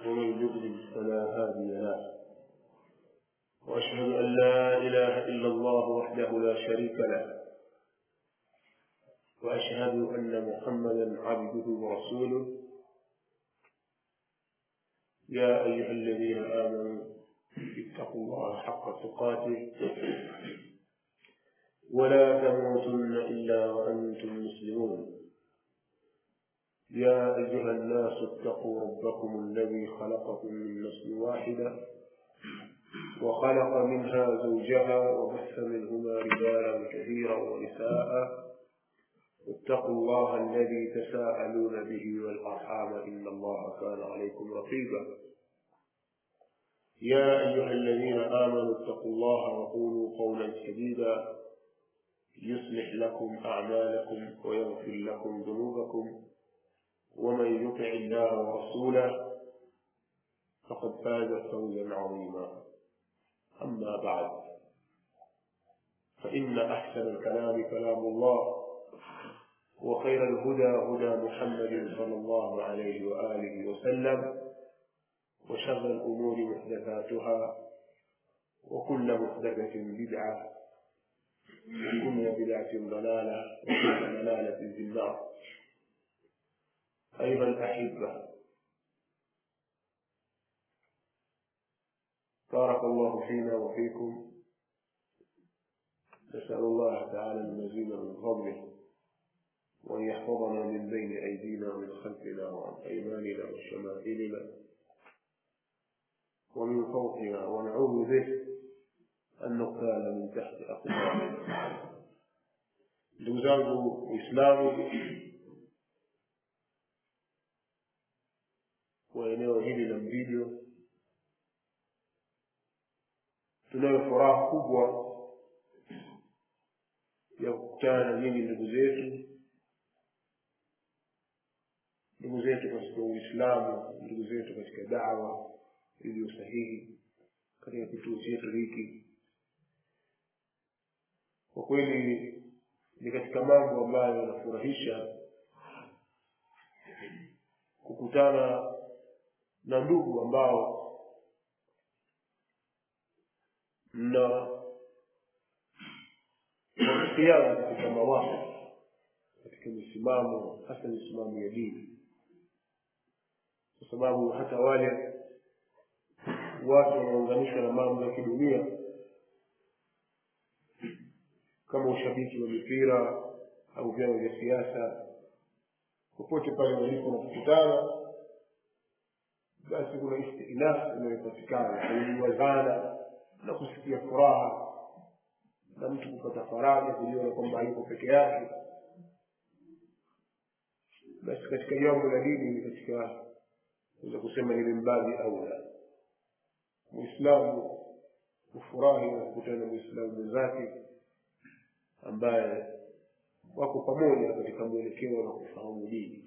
ومن يضلل فلا هادي له وأشهد أن لا إله إلا الله وحده لا شريك له وأشهد أن محمدا عبده ورسوله يا أيها الذين آمنوا اتقوا الله حق تقاته ولا تموتن إلا وأنتم مسلمون يا أيها الناس اتقوا ربكم الذي خلقكم من نفس واحدة وخلق منها زوجها وبث منهما رجالا كثيرا ونساء واتقوا الله الذي تساءلون به والأرحام إن الله كان عليكم رقيبا يا أيها الذين آمنوا اتقوا الله وقولوا قولا سديدا يصلح لكم أعمالكم ويغفر لكم ذنوبكم ومن يطع الله ورسوله فقد فاز فوزا عظيما أما بعد فإن أحسن الكلام كلام الله وخير الهدى هدى محمد صلى الله عليه وآله وسلم وشر الأمور محدثاتها وكل محدثة بدعة وكل بدعة ضلالة وكل ضلالة في النار أيها الأحبة بارك الله فينا وفيكم نسأل الله تعالى المزيد من فضله وأن يحفظنا من بين أيدينا ومن خلفنا وعن أيماننا وشمائلنا ومن فوقنا ونعوذ به أن نقتال من تحت أقدامنا ndugu zangu Uislamu wa eneo hili la Mvijo, tunayo furaha kubwa ya kukutana na nyinyi ndugu zetu ndugu zetu katika Uislamu, ndugu zetu katika dawa iliyo sahihi katika kituo chetu hiki. Kwa kweli ni katika mambo ambayo yanafurahisha kukutana na ndugu ambao mna wafikiana katika mawazo, katika misimamo, hasa misimamo ya dini, kwa sababu hata wale watu wanaunganishwa na mambo ya kidunia kama ushabiki wa mipira au vyama vya siasa, popote pale walipo na kukutana, basi kuna istinaf inayopatikana kuliwazana na kusikia furaha na mtu kupata faraja, kujiona kwamba hayuko peke yake. Basi katika jambo la dini ni katika naweza kusema ni mimbabi aula Muislamu kufurahi na kukutana na Muislamu mwenzake ambaye wako pamoja katika mwelekeo na kufahamu dini.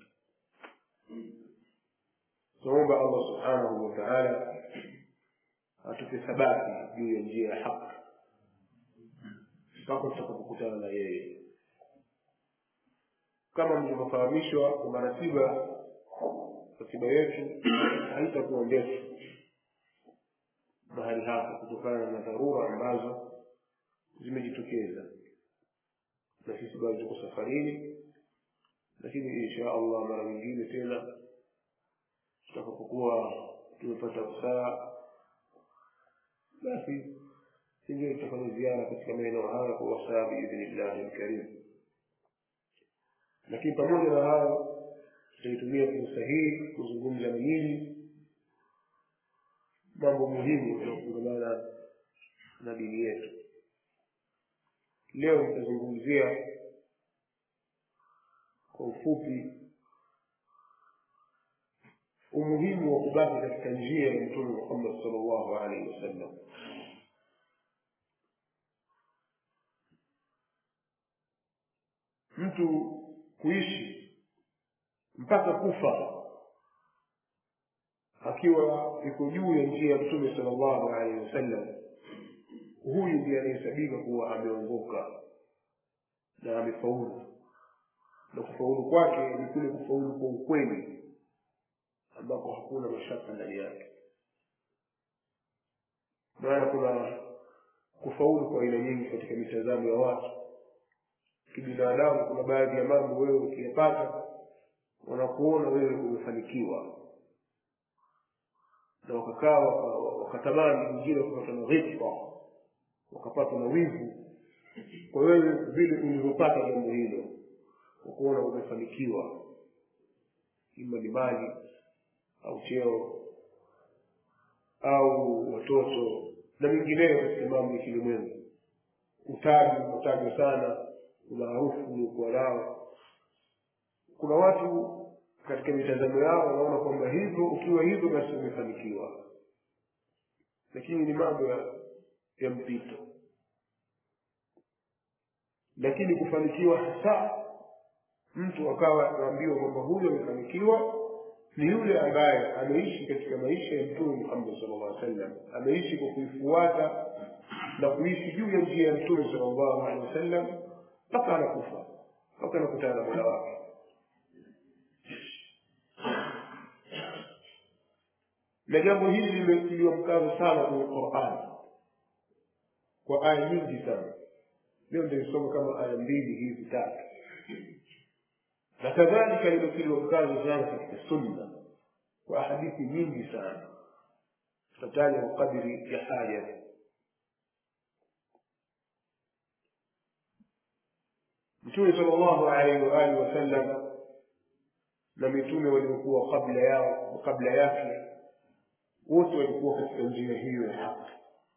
Tunaomba Allah subhanahu wa ta'ala atupe thabati juu ya njia ya haki mpaka tutakapokutana na yeye. Kama mlivyofahamishwa kwamba ratiba ratiba yetu haitakuwa ndefu mahali hapa kutokana na dharura ambazo zimejitokeza na sisi bado tuko safarini lakini insha allah mara nyingine tena tutakapokuwa tumepata usaa basi singine tutafanya ziara katika maeneo haya kwa wasaa biidhnillahi lkarim lakini pamoja na hayo tutaitumia fursa hii kuzungumza na nyinyi mambo muhimu yanayofungamana na dini yetu leo nitazungumzia kwa ufupi umuhimu wa kubaki katika njia ya mtume muhammad salllahu alaihi wasallam mtu kuishi mpaka kufa akiwa iko juu ya njia ya mtume salllahu alaihi wasallam huyu ndiye anayehesabika kuwa ameongoka na amefaulu na kufaulu kwake ni kule kufaulu kwa ukweli ambako hakuna mashaka ndani yake maana kuna kufaulu kwa aina nyingi katika mitazamo ya watu kibinadamu kuna baadhi ya mambo wewe ukiyapata wanakuona wewe umefanikiwa na wakakaa wakatamani wengine wakapata na ghibta wakapata na wivu kwa wewe vile ulivyopata jambo hilo wakuona umefanikiwa ima ni mali au cheo au watoto na mingineyo katika mambo ya kilimwengu utaji unatajwa sana umaarufu uliokuwa nao kuna watu katika mitazamo yao wanaona kwamba hivyo ukiwa hivyo basi umefanikiwa lakini ni mambo ya, ya mpito lakini kufanikiwa hasa mtu akawa anaambiwa kwamba huyo amefanikiwa ni yule ambaye ameishi katika maisha ya mtume muhammad sallallahu alaihi wasallam ameishi kwa kuifuata na kuishi juu ya njia ya mtume sallallahu alaihi wasallam mpaka anakufa mpaka anakutana na mola wake na jambo hili limetiliwa mkazo sana kwenye qurani kwa aya nyingi sana leo nitaisoma kama aya mbili hizi tatu na kadhalika limetiliwa mkazo sana katika sunna kwa hadithi nyingi sana tutataja kwa kadiri ya haja mtume sallallahu alaihi wa alihi wasallam na mitume waliokuwa kabla yao kabla yake wote walikuwa katika njia hiyo ya haki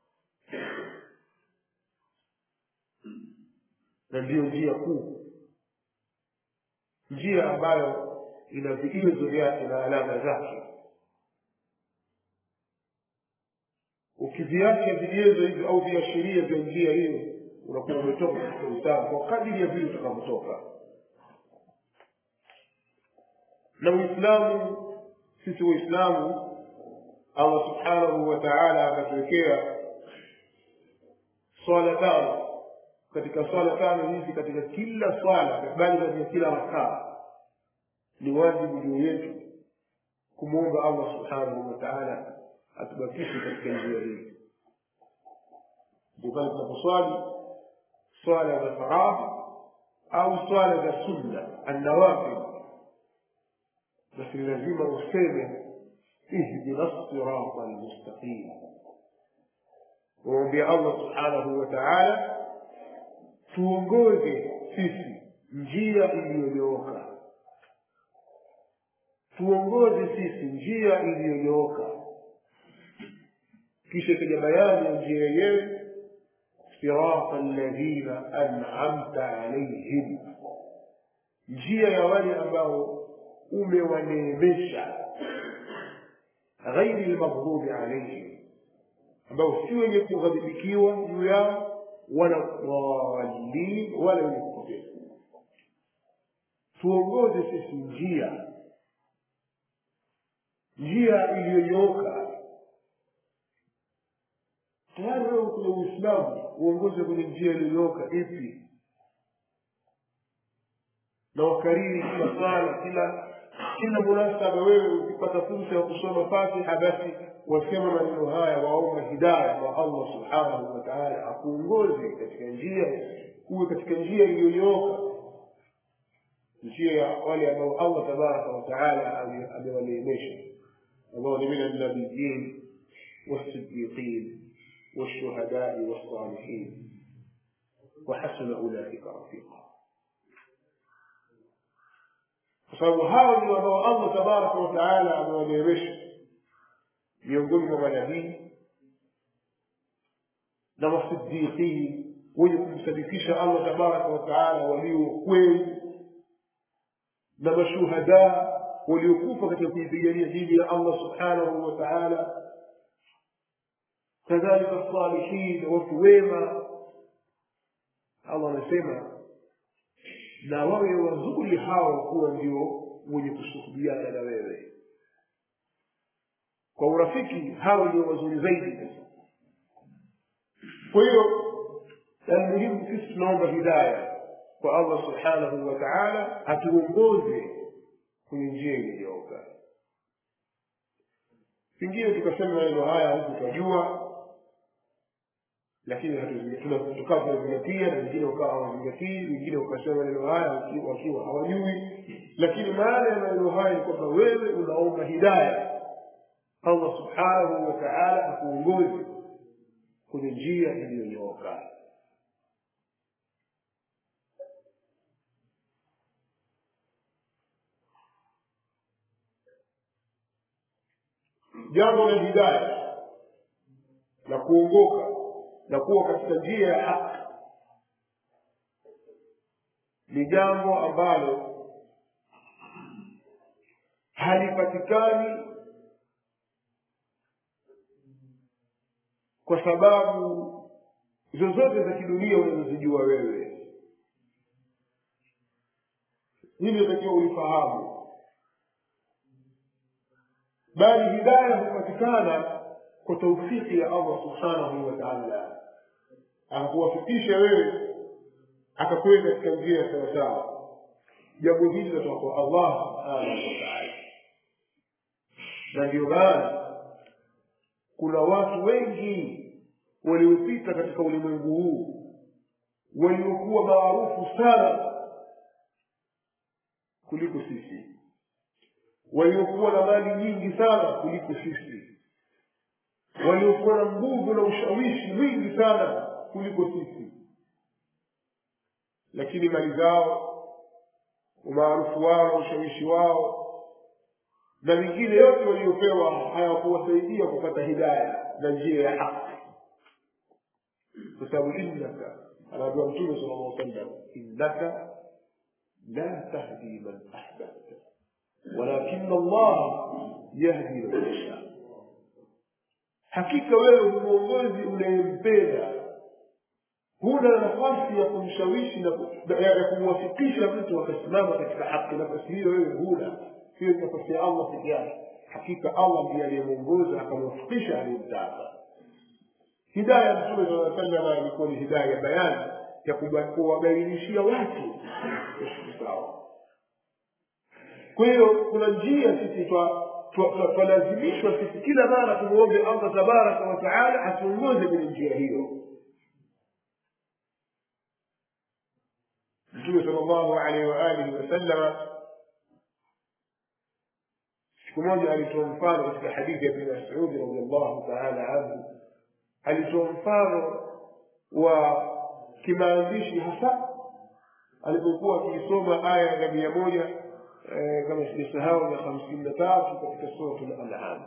na ndiyo njia kuu njia ambayo ina vigezo vyake na alama zake ukiviacha vigezo hivyo au viashiria vya njia hiyo unakuwa umetoka katika uislamu kwa kadiri ya vile utakavyotoka na uislamu sisi waislamu allah subhanahu wa taala akatuwekea swala tano katika swala tano hizi katika kila swala bali katika kila rakaa ni wajibu juu yetu kumwomba allah subhanahu wa taala atubakishe katika njia hii ndio pale tunaposwali swala za faradhi au swala za sunna annawafil basi ni lazima useme ihdina sirata almustaqim umwambia allah subhanahu wa taala tuongoze sisi njia iliyonyooka tuongoze sisi njia iliyonyooka kisha ikaja bayani ya njia yenyewe sirata alladhina an'amta alaihim njia ya wale ambao umewaneemesha ghairi lmaghdubi alaihim ambao si wenye kughadhibikiwa juu yao wala dhalin wala wenye kupotea tuongoze sisi njia njia iliyonyooka tayari wewe kwenye uislamu uongoze kwenye njia iliyonyooka ipi na wakariri kila sala kila kila munasaba wewe ukipata fursa ya kusoma fatiha basi wasema maneno haya waomba hidaya kwa allah subhanahu wa taala akuongoze katika njia uwe katika njia iliyonyooka njia ya wale ambao allah tabaraka wa taala amewaneemesha ambao ni min annabiyin والصديقين والشهداء والصالحين وحسن أولئك رفيقا kwa sababu hao ndio ambao allah tabaraka wataala amewaneemesha miongoni mwa manabii na masiddiqini wenye kumsadikisha allah tabaraka wataala walio kweli na mashuhada waliokufa katika kuipigania dini ya allah subhanahu wa taala kadhalika salihin watu wema allah anasema na wawe wazuri hao kuwa ndio wenye kusuhubiana na wewe kwa urafiki hao ndio wazuri zaidi kwa hiyo almuhimu sisi tunaomba hidaya kwa allah subhanahu wa taala atuongoze kwenye njia iliyooka pengine tukasema maneno haya huku tunajua lakini tukawa tunazingatia na wengine wakawa hawazingatii wengine wakasema maneno haya wakiwa hawajui lakini maana ya maneno haya ni kwamba wewe unaomba hidaya allah subhanahu wa taala akuongozi kwenye njia iliyonyooka jambo la hidaya la kuongoka na kuwa katika njia ya haki ni jambo ambalo halipatikani kwa sababu zozote za kidunia unazozijua wewe hili natakiwa ulifahamu bali hidaya hupatikana kwa taufiki ya allah subhanahu wa taala akakuwafikisha wewe akakuweka katika njia ya sawasawa jambo hili linatoka kwa allah subhanahu wa taala na ndio maana kuna watu wengi waliopita katika ulimwengu huu waliokuwa maarufu sana kuliko sisi waliokuwa na mali nyingi sana kuliko sisi waliokuwa na nguvu na ushawishi mwingi sana kuliko sisi lakini mali zao umaarufu wao na ushawishi wao na mingine yote waliopewa hayakuwasaidia kupata hidaya na njia ya haki kwa sababu innaka anaambiwa mtume sala llah sallam innaka la tahdi man ahbabta walakina allah yahdi man yasha hakika wewe ni mwongozi unayempenda huna nafasi ya kumshawishi na ya kumwafikisha mtu akasimama katika haki nafasi hiyo wewe huna hiyo ni nafasi ya allah peke yake hakika allah ndiye aliyemwongoza akamwafikisha aliyemtaka hidaya mtume saa salama ilikuwa ni hidaya ya bayani ya kuwabainishia watu sawa kwa hiyo kuna njia sisi twalazimishwa sisi kila mara tumwombe allah tabaraka wataala atuongoze kwenye njia hiyo mtume sal llahu alaihi waalihi wasallama siku moja alitoa mfano katika hadithi ya bni masudi radiallahu taala anhu alitoa mfano wa kimaandishi hasa alipokuwa akiisoma aya ya mia moja kama sijasahau ya hamsini na tatu katika suratu lanam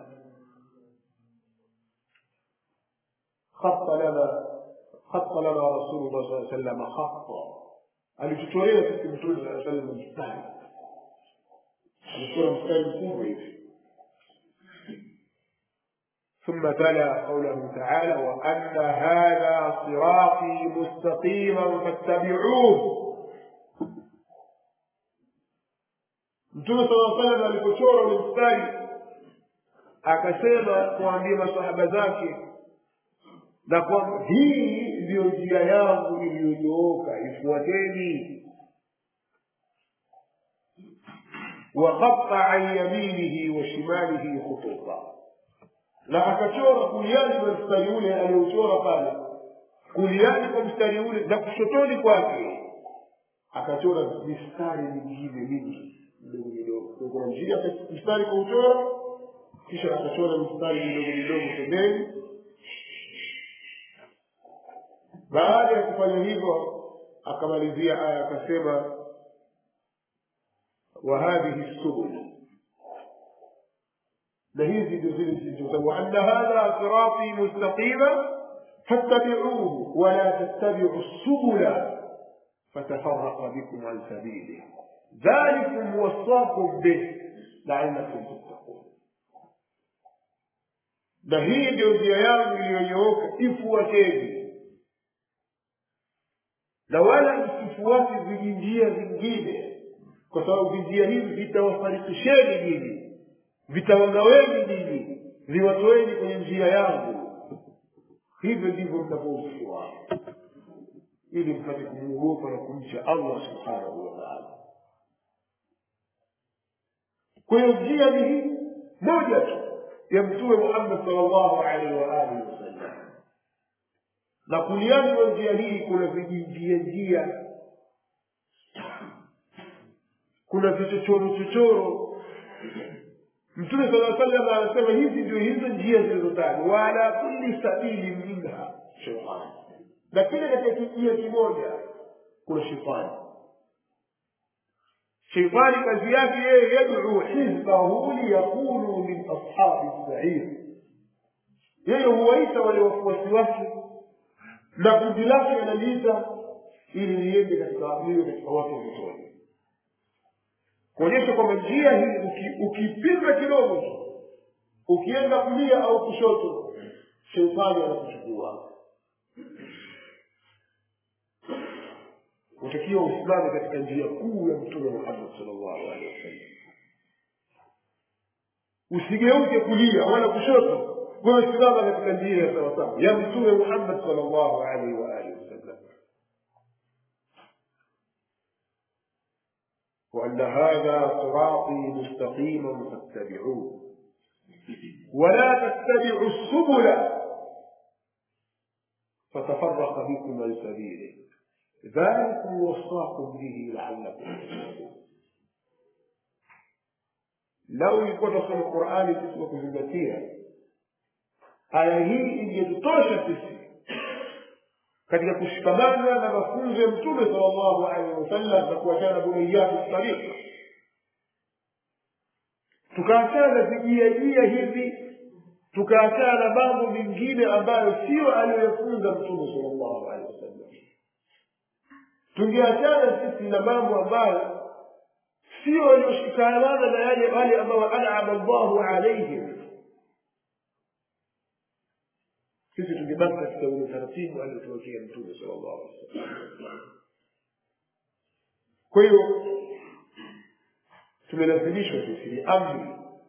khata lana khata lana rasulullah saa salama khata alitutolea sisi mtume saa salam mstari alikuwa mstari mkubwa hivi ثم تلا قوله تعالى وأن هذا صراطي مستقيما فاتبعوه mtume sala salam alipochora ule mstari akasema kuambia masahaba zake na kwamba hii ndiyo njia yangu iliyonyooka ifuateni waqatta an yaminihi wa shimalihi khututa na akachora kuliani kwa mstari ule aliochora pale kuliani kwa mstari ule na kushotoni kwake akachora mistari mingine mingi midogo midogo kuna njia mstari kwa uchora kisha akachora mistari midogo midogo pembeni baada ya kufanya hivyo akamalizia aya akasema wa hadhihi subul na hizi ndio zile zilizosabu anna hadha sirati mustaqima fattabi'uhu wala tattabi'u subula فتفرق بكم عن سبيله ذلكم وصاكم به لعلكم تتقون na hii ndio njia yangu iliyonyooka ifuateni na wala msifuate vijinjia vingine kwa sababu vinjia hivi vitawafarikisheni nyinyi vitawagaweni nyinyi viwatoeni kwenye njia yangu hivyo ndivyo mtakaofuata ili mpate kumwogopa na kumcha allah subhanahu wa taala kwa hiyo njia ni hii moja tu ya mtume muhammad salllahu alaihi waalihi wasallam na kuliani wa njia hii kuna vijinjia njia kuna vichochoro chochoro mtume sala salam anasema hizi ndio hizo njia zilizotajwa waala kulli sabili minha shetani na kile katika kijia kimoja kuna shetani sheitani kazi yake yeye yaduu hizbahu liyakunu min ashabi sair yeye huwaita wale wafuasi wake na kundi lake analiita ili liende katika liwe katika watu wa motoni kuonyesha kwamba njia hii ukipinga kidogo tu ukienda kulia au kushoto sheitani anakuchukua utakiwa usimame katika njia kuu ya mtume muhammad salllahu alehi wasallam usigeuke kulia wala kushoto wewe simama katika njia ya sawasawa ya mtume muhammad salllahu alaihi waalihi wasallam وأن هذا صراطي مستقيما فاتبعوه ولا تتبعوا السبل فتفرق بكم عن سبيله ذلكم وصاكم به لعلكم تتقون لو يكون في القرآن تسمى kuzingatia aya hii ingetutosha sisi katika kushikamana na mafunzo ya mtume salllahu alehi wasallam na kuachana buniyatu tariqa tukaachana na vijiajia hivi tukaachana na mambo mengine ambayo sio aliyoyafunza mtume salllahu alehi wasallam tungeachana sisi na mambo ambayo sio walioshikamana na yale wale ambao anama llahu alaihim sisi tungebaki katika ule utaratibu aliotuwekea mtume sala llahu alih wasallam kwa hiyo tumelazimishwa sisi ni amri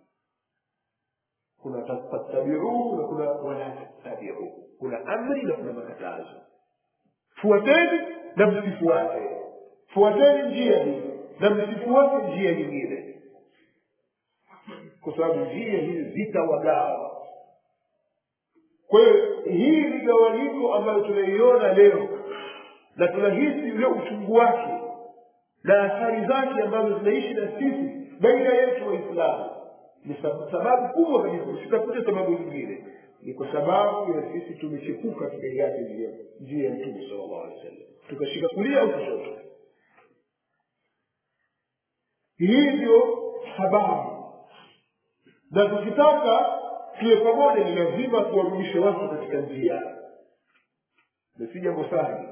kuna tattabiuu na kuna wala tattabiuu kuna amri na kuna makatazo fuateni na msifuate fuateni njia hii na msifuate njia nyingine kwa sababu njia hizi zitawagawa kwa hiyo hii migawanyiko ambayo tunaiona leo na tunahisi ule uchungu wake na athari zake ambazo zinaishi na sisi baina yetu waislamu ni sababu kubwa kabisa usitafuta sababu nyingine ni kwa sababu ya sisi tumechepuka tukaiacha njia njia ya mtume sala llahu alehi wa sallam tukashika kulia au kushoto hii ndio sababu na tukitaka tuwe pamoja ni lazima tuwarudishe watu katika njia na si jambo sahli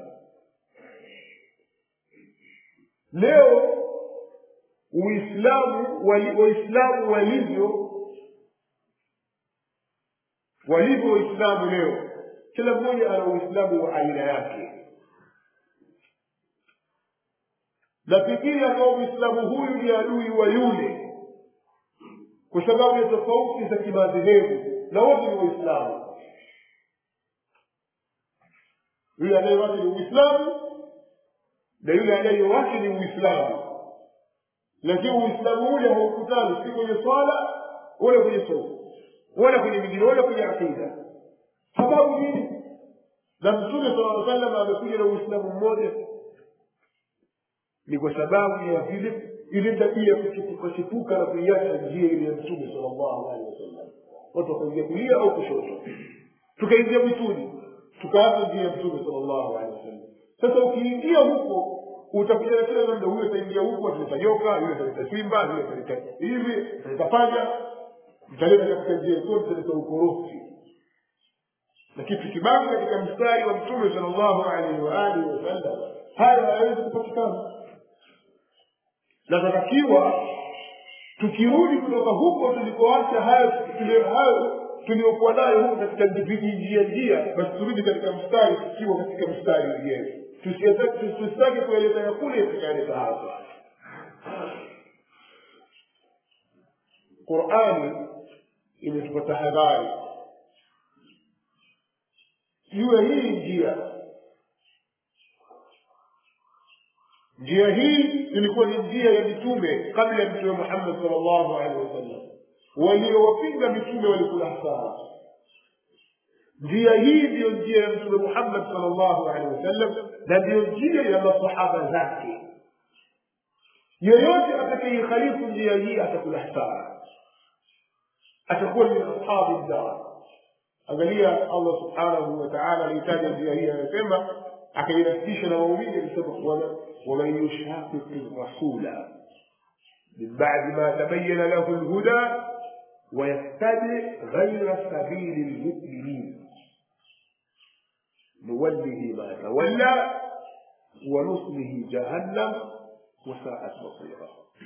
leo uislamu waislamu walivyo walivyo waislamu leo kila mmoja ana uislamu wa aina yake na fikiri akawa mwislamu huyu ni adui wa yule kwa sababu ya tofauti za kimadhehebu na wote ni waislamu yule anayewake ni uislamu na yule anayewake ni uislamu lakini uislamu ule haukutani si kwenye swala wala kwenye somo wala kwenye mingine wala kwenye akida sababu nini na mtume sala salam amekuja na uislamu mmoja ni kwa sababu ya vile ile tabia ya kuchipuka na kuiacha njia ile ya mtume salllahu alehi wasallam watu wakaingia kulia au kushoto tukaingia mwituni tukaacha njia ya mtume salllahu alehi wasallam sasa ukiingia huko utakuja na kila namna huyo ataingia huku ataleta joka huyo ataleta simba huyo ataleta hivi ataleta panya mtaleta katika njia zote mtaleta ukorofi lakini tukibaki katika mstari wa mtume salllahu alaihi waalihi wasallam haya hayawezi kupatikana na tunatakiwa tukirudi kutoka huko tulikoacha hayo hayo tuliokuwa nayo huko katika vijinjia njia basi turudi katika mstari tukiwa katika mstari wenyewe tusitake kueleza ya kule tukaeleza hapa qurani imetupa tahadhari juu ya hii njia njia hii ilikuwa ni njia ya mitume kabla ya mtume muhammad sal llahu alehi wasallam waliowapinga mitume walikula hasara njia hii ndiyo njia ya mtume muhammad salllahu alehi wasallam na ndiyo njia ya masahaba zake yoyote atakayeikhalifu njia hii atakula hasara atakuwa ni ashabi ddar angalia allah subhanahu wa taala aliitaja njia hii anasema akainasisha na waumini alisema waman yushaqiqi rasula min badi ma tabayana lahu lhuda ويتبع غير سبيل المؤمنين نوله ما تولى ونصله جهنم وساءت مصيرا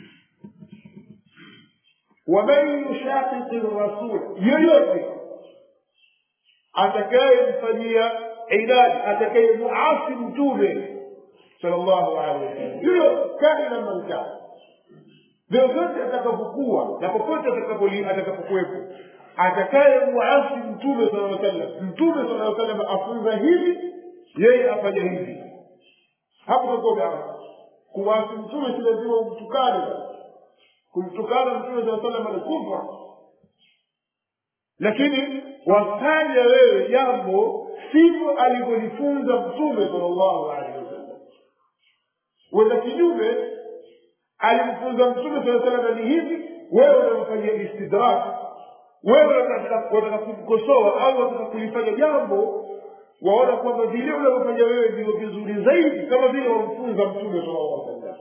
ومن يشاقق الرسول يلوث atakayemfanyia inadi atakayemuasi mtume sallallahu alaihi wasallam hiyo kana man kana vyovyote atakapokuwa na popote atakapokuwepo atakaye muasi mtume sala aa sallam mtume sala aa sallam afunza hivi yeye afanya hivi hapo takuwa kuwasi mtume si lazima umtukane kumtukana mtume saa sallam ni kufra lakini wafanya wewe jambo sivyo alivyolifunza mtume sala llahu alehi wasallam wenda kinyume alimfunza mtume saa salama ni hivi wewe unamfanyia istidrak wewe wataka kumkosoa au wataka kulifanya jambo waona kwamba vile unavyofanya wewe ndivyo vizuri zaidi kama vile wamfunza mtume sallallahu alaihi wasallam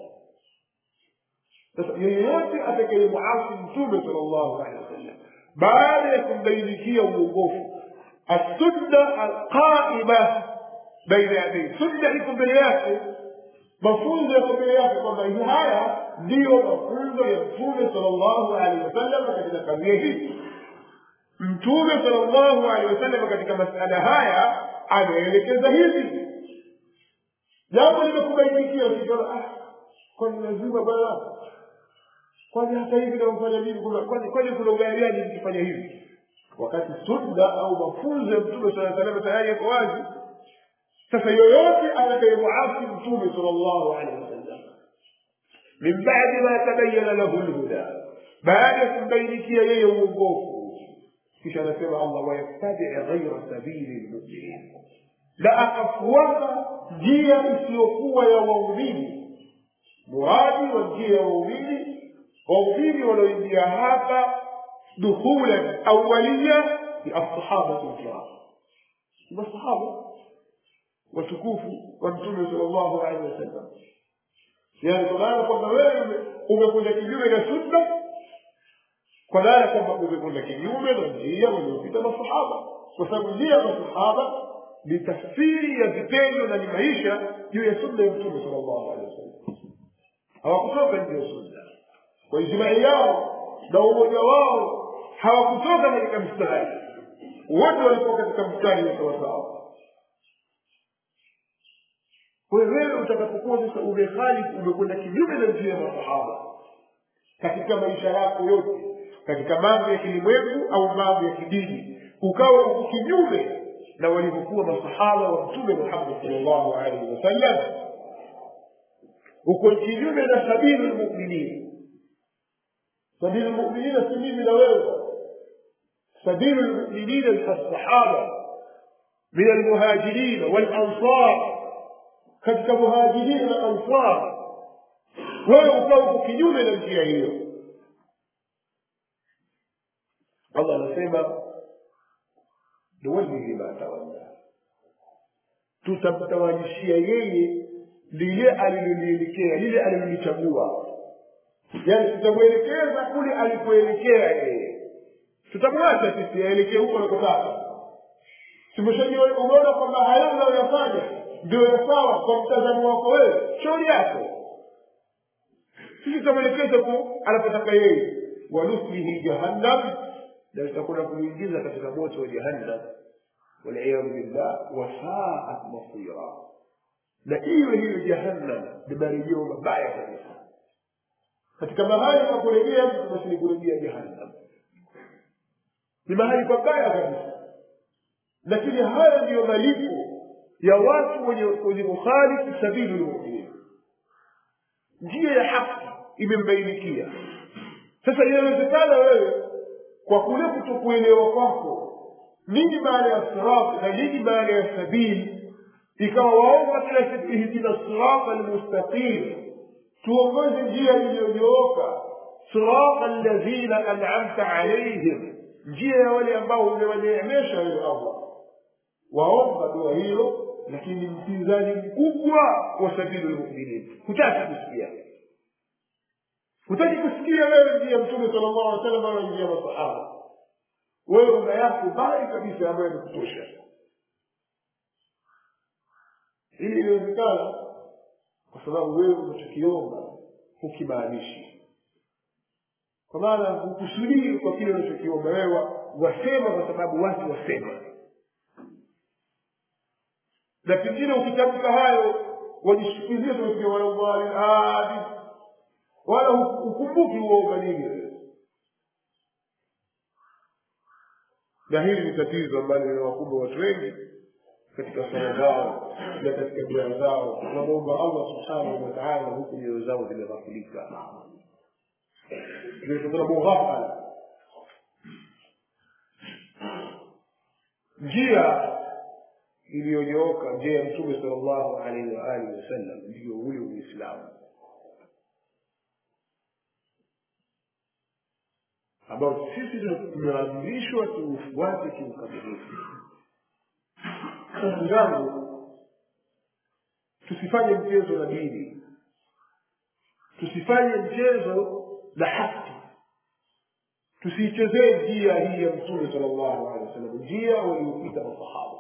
sasa yeyote atakayemuasi mtume sallallahu alaihi wasallam baada ya kumbainikia uongofu assunna alqaima baina yadei sunna iko mbele yake mafunzo yako mbele yake kwamba haya ndiyo mafunzo ya mtume sallallahu alaihi wasallam katika kadhia hii mtume sallallahu alaihi wasallam katika masala haya ameelekeza hivi jambo limekubainikia ukiona ah kwani lazima bwana kwani hata hivi namfanya hivi kwani kwani kuna ubaya gani nikifanya hivi wakati sunna au mafunzo ya mtume saa salama tayari yako wazi sasa yoyote atakayemuasi mtume sallallahu alaihi wasallam min badi ma tabayana lahu lhuda baada ya kumbainikia yeye uongofu kisha anasema allah wayattabii ghaira sabili lmuminin na akafuata njia isiyokuwa ya waumini muradi wa njia ya waumini waumini walioingia hapa dukhulan awaliya ni alsahabatu lkiram masahaba watukufu wa mtume sallallahu alaihi wasallam yani kwa maana kwamba wewe umekwenda kinyume na sunna kwa maana kwamba umekwenda kinyume na njia waliopita masahaba kwa sababu njia ya masahaba ni tafsiri ya vitendo na ni maisha juu ya sunna ya mtume sallallahu alaihi wasallam hawakutoka nje ya sunna kwa ijmai yao na umoja wao hawakutoka katika mstari wote walikuwa katika mstari wa sawasawa wewe utakapokuwa sasa umekhalifu umekwenda kinyume na njia ya masahaba katika maisha yako yote katika mambo ya kilimwengu au mambo ya kidini ukawa uko kinyume na walivyokuwa masahaba wa mtume muhammad salllahu alaihi wasallam uko kinyume na sabili lmuminin sabili lmuminina si mimi na wewe sabili lmuminina ni alsahaba min almuhajirina walansar katika muhajirina na ansar wewe ukawa uko kinyume na njia hiyo allah anasema nuwallihi ma tawalla tutamtawanyishia yeye lile alilolielekea lile alilolichagua yaani tutamwelekeza kule alipoelekea yeye tutamwacha sisi aelekee huko anakotaka tumeshaji umeona kwamba hayo unayoyafanya ndio sawa kwa mtazamo wako wewe shauri yako sisi tutamwelekeza ku anapotaka yeye wanuslihi jahannam na tutakwenda kuingiza katika moto wa jahannam waliyadhu billah wasaat masira na iwe hiyo jahannam ni marejeo mabaya kabisa katika mahali pa kurejea mtu basi ni kurejea jahannam ni mahali pabaya kabisa lakini haya ndiyo malipo ya watu wenye wenye kukhalifu sabili lmuminin njia ya haki imembainikia sasa inawezekana wewe kwa kule kutokuelewa kwako nini maana ya sirat na nini maana ya sabili ikawa waomba kila siku ihdina sirata almustaqim tuongoze njia iliyonyooka sirata alladhina an'amta alaihim njia ya wale ambao umewaneemesha wewe allah waomba dua hiyo lakini mpinzani mkubwa wa sabili lmuminin hutaki kusikia hutaki kusikia wewe ndiye mtume sala llahu alih wasallam wala njia masahaba wewe una yako mbali kabisa ambayo imekutosha ili iliwezekana kwa sababu wewe unachokiomba hukimaanishi kwa maana hukusudii kwa kile unachokiomba wewe wasema kwa sababu watu wasema na pengine ukitamka hayo wajishukizia tumefikia walaali wala ukumbuki uomba nini na hili ni tatizo ambalo linawakumba watu wengi katika sala zao na katika dua zao wanamwomba allah subhanahu wataala huku nyoyo zao zimeghafulika zimetokana mughafala njia iliyonyooka njia ya mtume sal llahu alaihi waalihi wasallam ndiyo huyo uislamu ambao sisi tumeamrishwa tuufuate kiukamilifu ndugu zangu tusifanye mchezo na dini tusifanye mchezo na haki tusiichezee njia hii ya mtume sala llahu alehi wasallam njia waliopita masahaba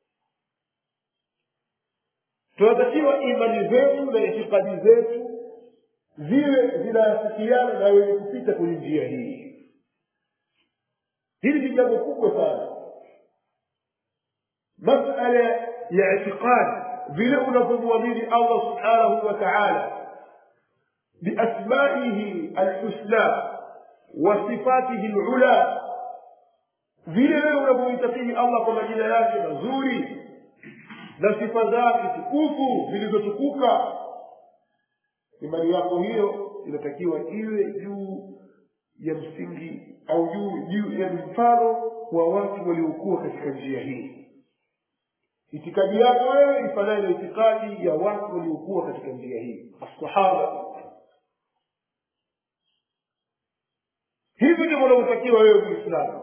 tunatakiwa imani zetu na itikadi zetu ziwe zinaafikiana na wenye kupita kwenye njia hii hili ni jambo kubwa sana masala ya itiqadi vile unavyomwamini allah subhanahu wa taala biasmaihi alhusna wa sifatihi lula vile wewe unavyoitakidi allah kwa majina yake mazuri na sifa zake tukufu zilizotukuka imani yako hiyo inatakiwa iwe juu ya msingi au juu juu ya mfano wa watu waliokuwa katika njia hii itikadi yako wewe ifanane na itikadi ya watu waliokuwa katika njia hii assahaba hivi ndivyo unavyotakiwa wewe muislamu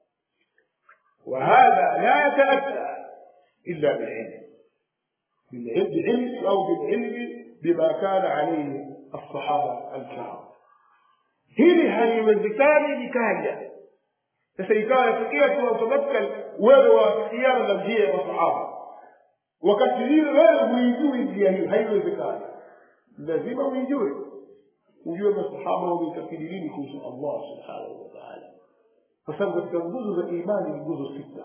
وهذا لا يتأتى إلا بالعلم بالعلم أو بالعلم بما كان عليه الصحابة الكرام hili haliwezekani likaja sasa ikawa yafikia tu automatikal wewe wafikiana na njia ya masahaba wakati hilo wewe huijui njia hiyo haiwezekani lazima uijue ujue masahaba wameitakidi nini kuhusu allah subhanahu wataala kwa sababu katika nguzo za imani ni nguzo sita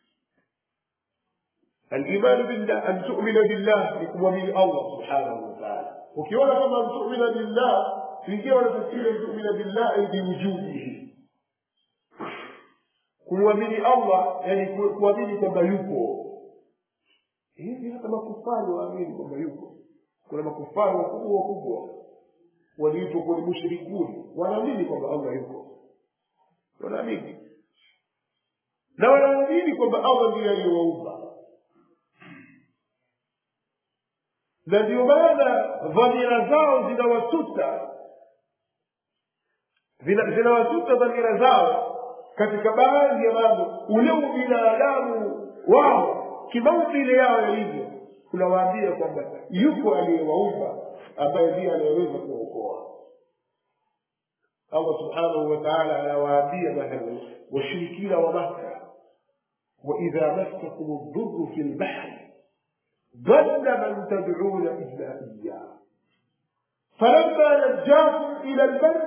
الايمان بالله ان تؤمن بالله لكمؤمن الله سبحانه وتعالى ukiona kama an tu'mina billah ingia wanatafsiri an tu'mina billah ay biwujudihi kumwamini allah yani kuamini kwamba yupo hivi hata makufari waamini kwamba yupo kuna makufari wakubwa wakubwa waliitwa kwenye mushrikuni wanaamini kwamba allah yupo wanaamini na wanaamini kwamba allah ndiye aliyewaumba na ndio maana dhamira zao zinawasuta zinawasuta dhamira zao katika baadhi ya mambo ule ubinadamu wao kimaumbile yao yalivyo unawaambia kwamba yupo aliyewaumba ambaye ndiye anayeweza kuokoa allah subhanahu wa taala anawaambia mathalan washirikina wa makka waidha massakum ldurru fi lbahri ضل من تدعون إلا إياه فلما نجاكم إلى البر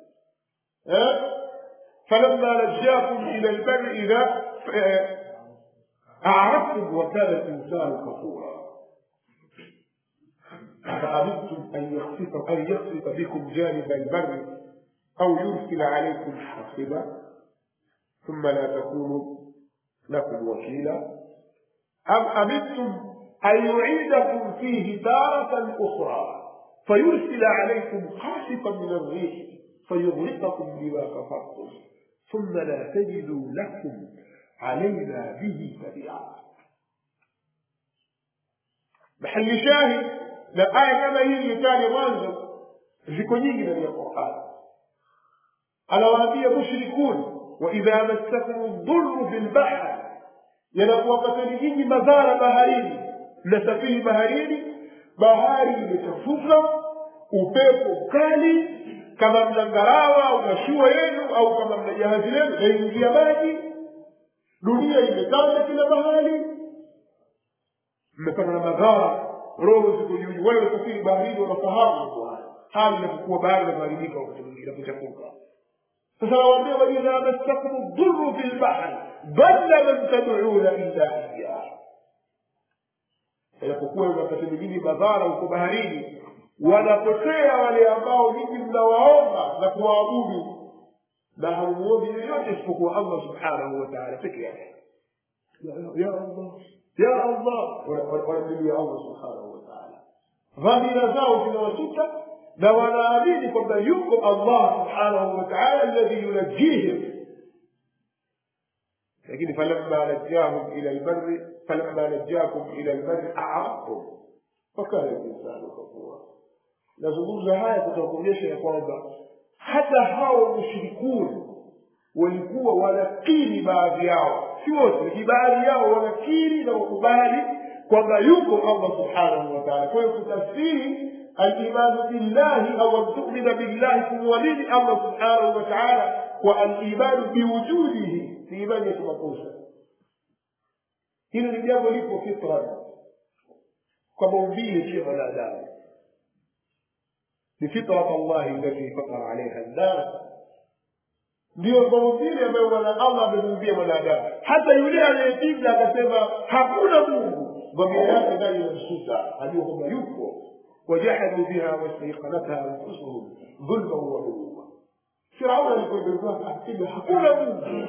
فلما نجاكم إلى البر إذا أعرفتم وكان الإنسان كفورا أفأمنتم أن يخسف أن يخسف بكم جانب البر أو يرسل عليكم حاصبا ثم لا تكونوا لكم وكيلا أم أمنتم أن يعيدكم فيه تارة أخرى فيرسل عليكم قاصفا من الريح فيغرقكم بما كفرتم thumma la tajidu lakum alaina bihi tabia mahali shahid na aya kama hii ilitaja mwanzo ziko nyingi ndani ya qurani anawaambia mushrikun waidha massakum dhurru fi lbahri yanakuwapatani nyinyi madhara baharini mnasafiri baharini bahari imechafuka upepo mkali kama mna ngarawa au mashua yenu au kama mna jahazi lenu naingia maji dunia imetanda kila mahali mmepata na madhara roho ziko juu wale wasafiri baharini wanafahamu mambo haya hali inapokuwa bahari inapoharibika wakati mwingine inapochafuka sasa nawaambia waidha massakum dhurru fi lbahri dhalla man tad'una illa iyah inapokuwa wakati mwingine madhara huko baharini wanapotea wale ambao nyinyi mnawaomba na kuwaabudu na hamuombi yoyote isipokuwa allah subhanahu wa taala peke yake ya allah ya allah wanamlilia allah subhanahu wa taala dhamira zao zinawasuta na wanaamini kwamba yuko allah subhanahu wa taala alladhi yunajihim lakini falamma najahum ila lbari falamma najakum ila lbari aradtum wakana linsanu kafura nazungumza haya kutaka kuonyesha ya kwamba hata hao mushrikuni walikuwa wanakiri baadhi yao si wote lakini baadhi yao wanakiri na wakubali kwamba yuko allah subhanahu wa taala kwa hiyo kutafsiri alimanu billahi au an tumina billahi kumwamini allah subhanahu wa taala kwa alimanu biwujudihi si imani ya kimakosa hilo ni jambo lipo fitra kwa maumbile pia mwanadamu ni fitrat allahi allati fatara alaiha nnas ndiyo maumbile ambayo allah amemuumbia mwanadamu hata yule anayepinga akasema hakuna mungu dhamira yake ndani inamsuta ajua kwamba yupo wajahadu biha wastaiqanatha anfusuhum dhulman wa uluwa firauni alipoiberuka akasema hakuna mungu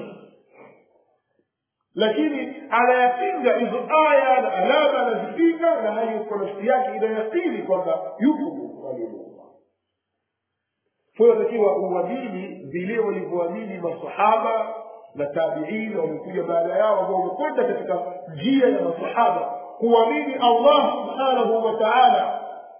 lakini anayapinga hizo aya na alama anazipinga na hali kwa nafsi yake inayakini kwamba yupo mungu aliyemuumba kwa hiyo takiwa uamini vile walivyoamini masahaba na tabiini wamekuja baada yao ambao wamekwenda katika njia ya masahaba kuamini allah subhanahu wa taala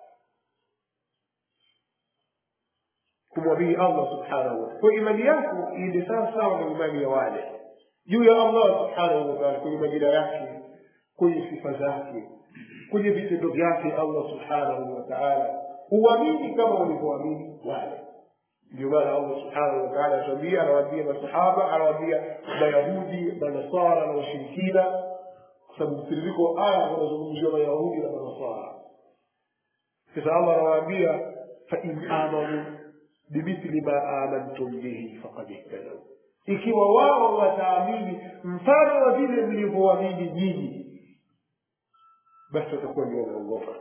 kumwamini allah subhanahu wa kwa imani yako iende sawa sawa na imani ya wale juu ya allah subhanahu wa taala kwenye majina yake kwenye sifa zake kwenye vitendo vyake allah subhanahu wa taala uamini kama walivyoamini wale ndio maana allah subhanahu wa taala atuambia anawaambia masahaba anawaambia mayahudi manasara na washirikina kwa sababu mtiririko wa aya unazungumziwa mayahudi na manasara sasa allah anawaambia fain amanu bimithli ma amantum bihi faqad ihtadau ikiwa wao wataamini mfano wa vile mlivyoamini nyinyi basi watakuwa ndio wameongoka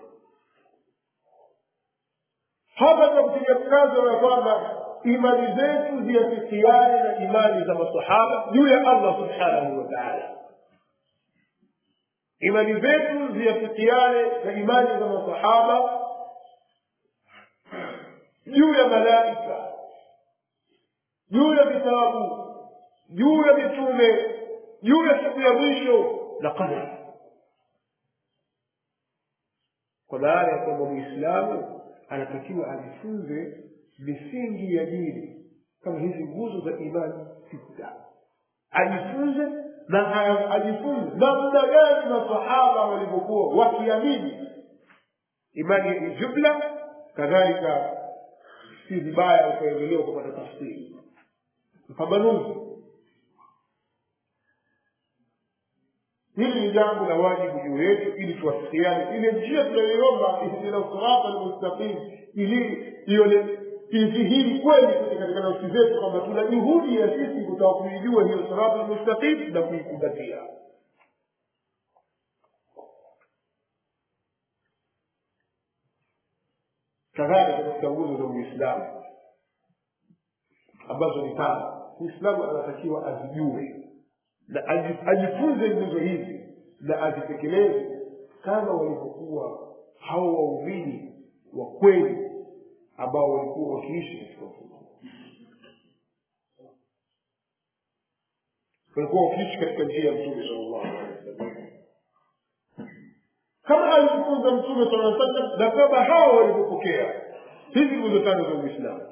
hapa tunakupiga mkazo ya kwamba imani zetu ziafikiane na imani za masahaba juu ya allah subhanahu wa taala imani zetu ziafikiane na imani za masahaba juu ya malaika juu ya vitabu juu ya mitume juu ya siku ya mwisho na qadari kwa maana ya kwamba mwislamu anatakiwa ajifunze misingi ya dini kama hizi nguzo za imani sita ajifunze na ajifunze namna gani masahaba walivyokuwa wakiamini imani ya jumla kadhalika si vibaya ukaendelewa kupata tafsiri mpambanuzi hili ni jambo la wajibu juu yetu ili tuwafikiane ile njia tunayoiomba ihdina sirata almustaqim ili ione idhihiri kweli katika nafsi zetu kwamba tuna juhudi ya sisi kutaka kuijua hiyo sirata almustaqim na kuikumbatia kadhalika katika nguzo za uislamu ambazo ni tano muislamu anatakiwa azijue na ajifunze nguzo hizi na azitekeleze kama walivyokuwa hao waumini wa kweli ambao walikuwa wakiishi katika mfumo walikuwa wakiishi katika njia ya mtume sallallahu alaihi wasallam kama alivyofunza mtume sallallahu alaihi wasallam na kama hao walivyopokea hizi nguzo tano za uislamu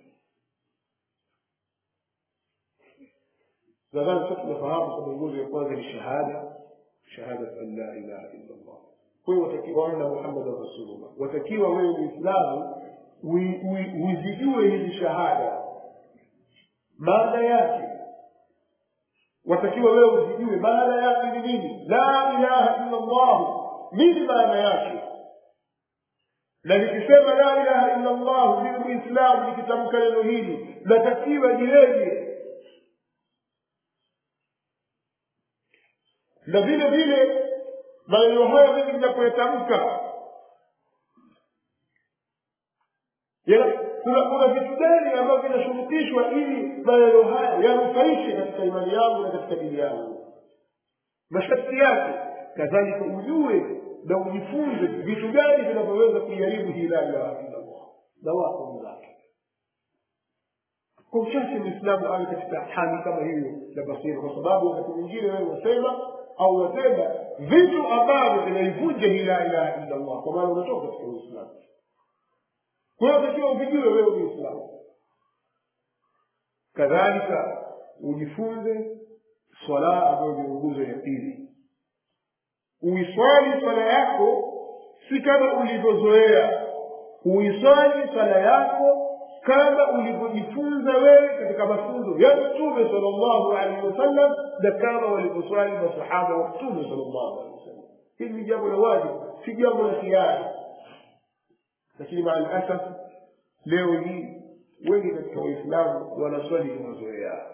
nadhani sasa tunafahamu kwamba nguzo ya kwanza ni shahada shahada an la ilaha illa allah kwa hiyo watakiwa anna muhammadan rasulullah watakiwa wewe muislamu uzijue hizi shahada maana yake watakiwa wewe uzijue maana yake ni nini la ilaha illa allah nini maana yake na nikisema la ilaha illa allah mimi muislamu nikitamka neno hili natakiwa jiweje na vile vile maneno haya mimi ninapoyatamka kuna kuna vitu gani ambavyo vinashurutishwa ili maneno haya yanufaishe katika imani yangu na katika dini yangu masharti yake kadhalika ujue na ujifunze vitu gani vinavyoweza kuiharibu hii la ilaha illallah na wako zake kwa uchache mwislamu awe katika hali kama hiyo na basira kwa sababu wakati mwingine wewe wasema au watenda vitu ambavyo vinaivunja hii la ilaha illallah kwa maana unatoka katika uislamu kwa hiyo takiwa uvijue wewe ni islamu kadhalika ujifunze swala ambayo ni nguzo ya pili uiswali swala yako si kama ulivyozoea uiswali swala yako kama ulivyojifunza wewe katika mafunzo ya mtume salllahu alaihi wasallam na kama walivyoswali masahaba wa mtume salllahu alaihi wasallam hili ni jambo la wajibu si jambo la hiari lakini maa lasaf leo hii wengi katika waislamu wanaswali kwa mazoea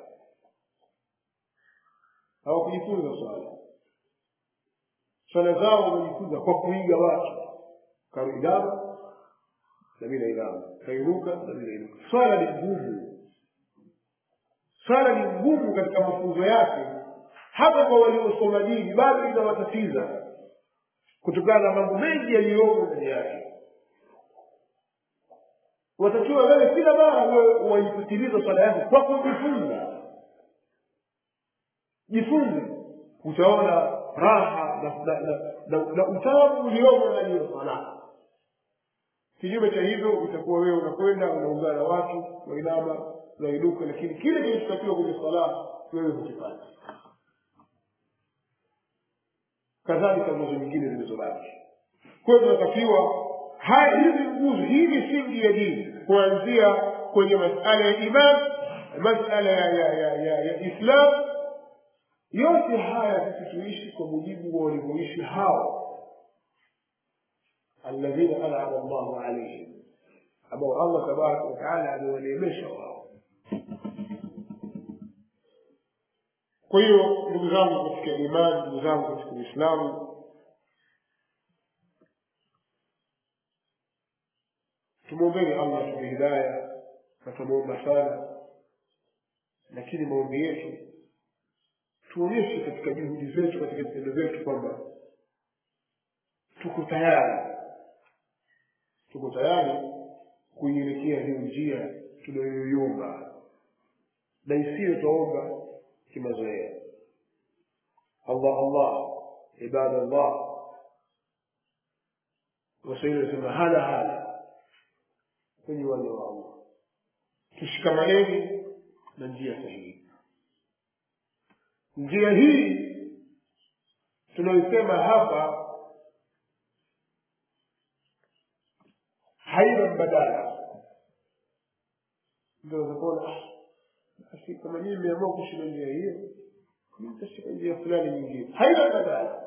hawakujifunza swala swala zao wamejifunza kwa kuiga watu karuigama na mi naigama kairuka na mi nairuka swala ni ngumu swala ni ngumu katika mafunzo yake hata kwa waliosoma dini bado inawatatiza kutokana na mambo mengi yaliyomo ndani yake watakiwa wewe kila mara wewe waipitiliza swala yako kwa kujifunza jifunze utaona raha na, na, na, na, na utamu uliomo ndani ya swala kinyume cha hivyo utakuwa wewe unakwenda unaungana na watu wainama unainuka lakini kile kilichotakiwa kwenye swala wewe hukifanya kadhalika nguzo nyingine zilizobaki kwa hiyo tunatakiwa haya hizi nguzo hii misingi ya dini kuanzia kwenye masala ya iman masala ya, ya, ya, ya, ya islam yote haya sisi tuishi kwa mujibu wa walivyoishi hao alladhina anama llahu alaihim ambao allah tabaraka wataala amewaneemesha wao kwa hiyo ndugu zangu katika imani ndugu zangu katika uislamu tumwombeni allah tupe hidaya na tumwomba sana lakini maombi yetu tuonyeshe katika juhudi zetu katika vitendo vyetu kwamba tuko tayari tuko tayari kuielekea hiyo njia tunayoiomba na isiyo twaomba kimazoea allah allah ibadallah waswahili wanasema hala hala kwenye uwanja wa allah tushikamaneni na njia sahihi njia hii tunaoisema hapa haina mbadala ndio utakuona basi kama nyinyi mmeamua kushika njia hiyo nitashika njia fulani nyingine haina mbadala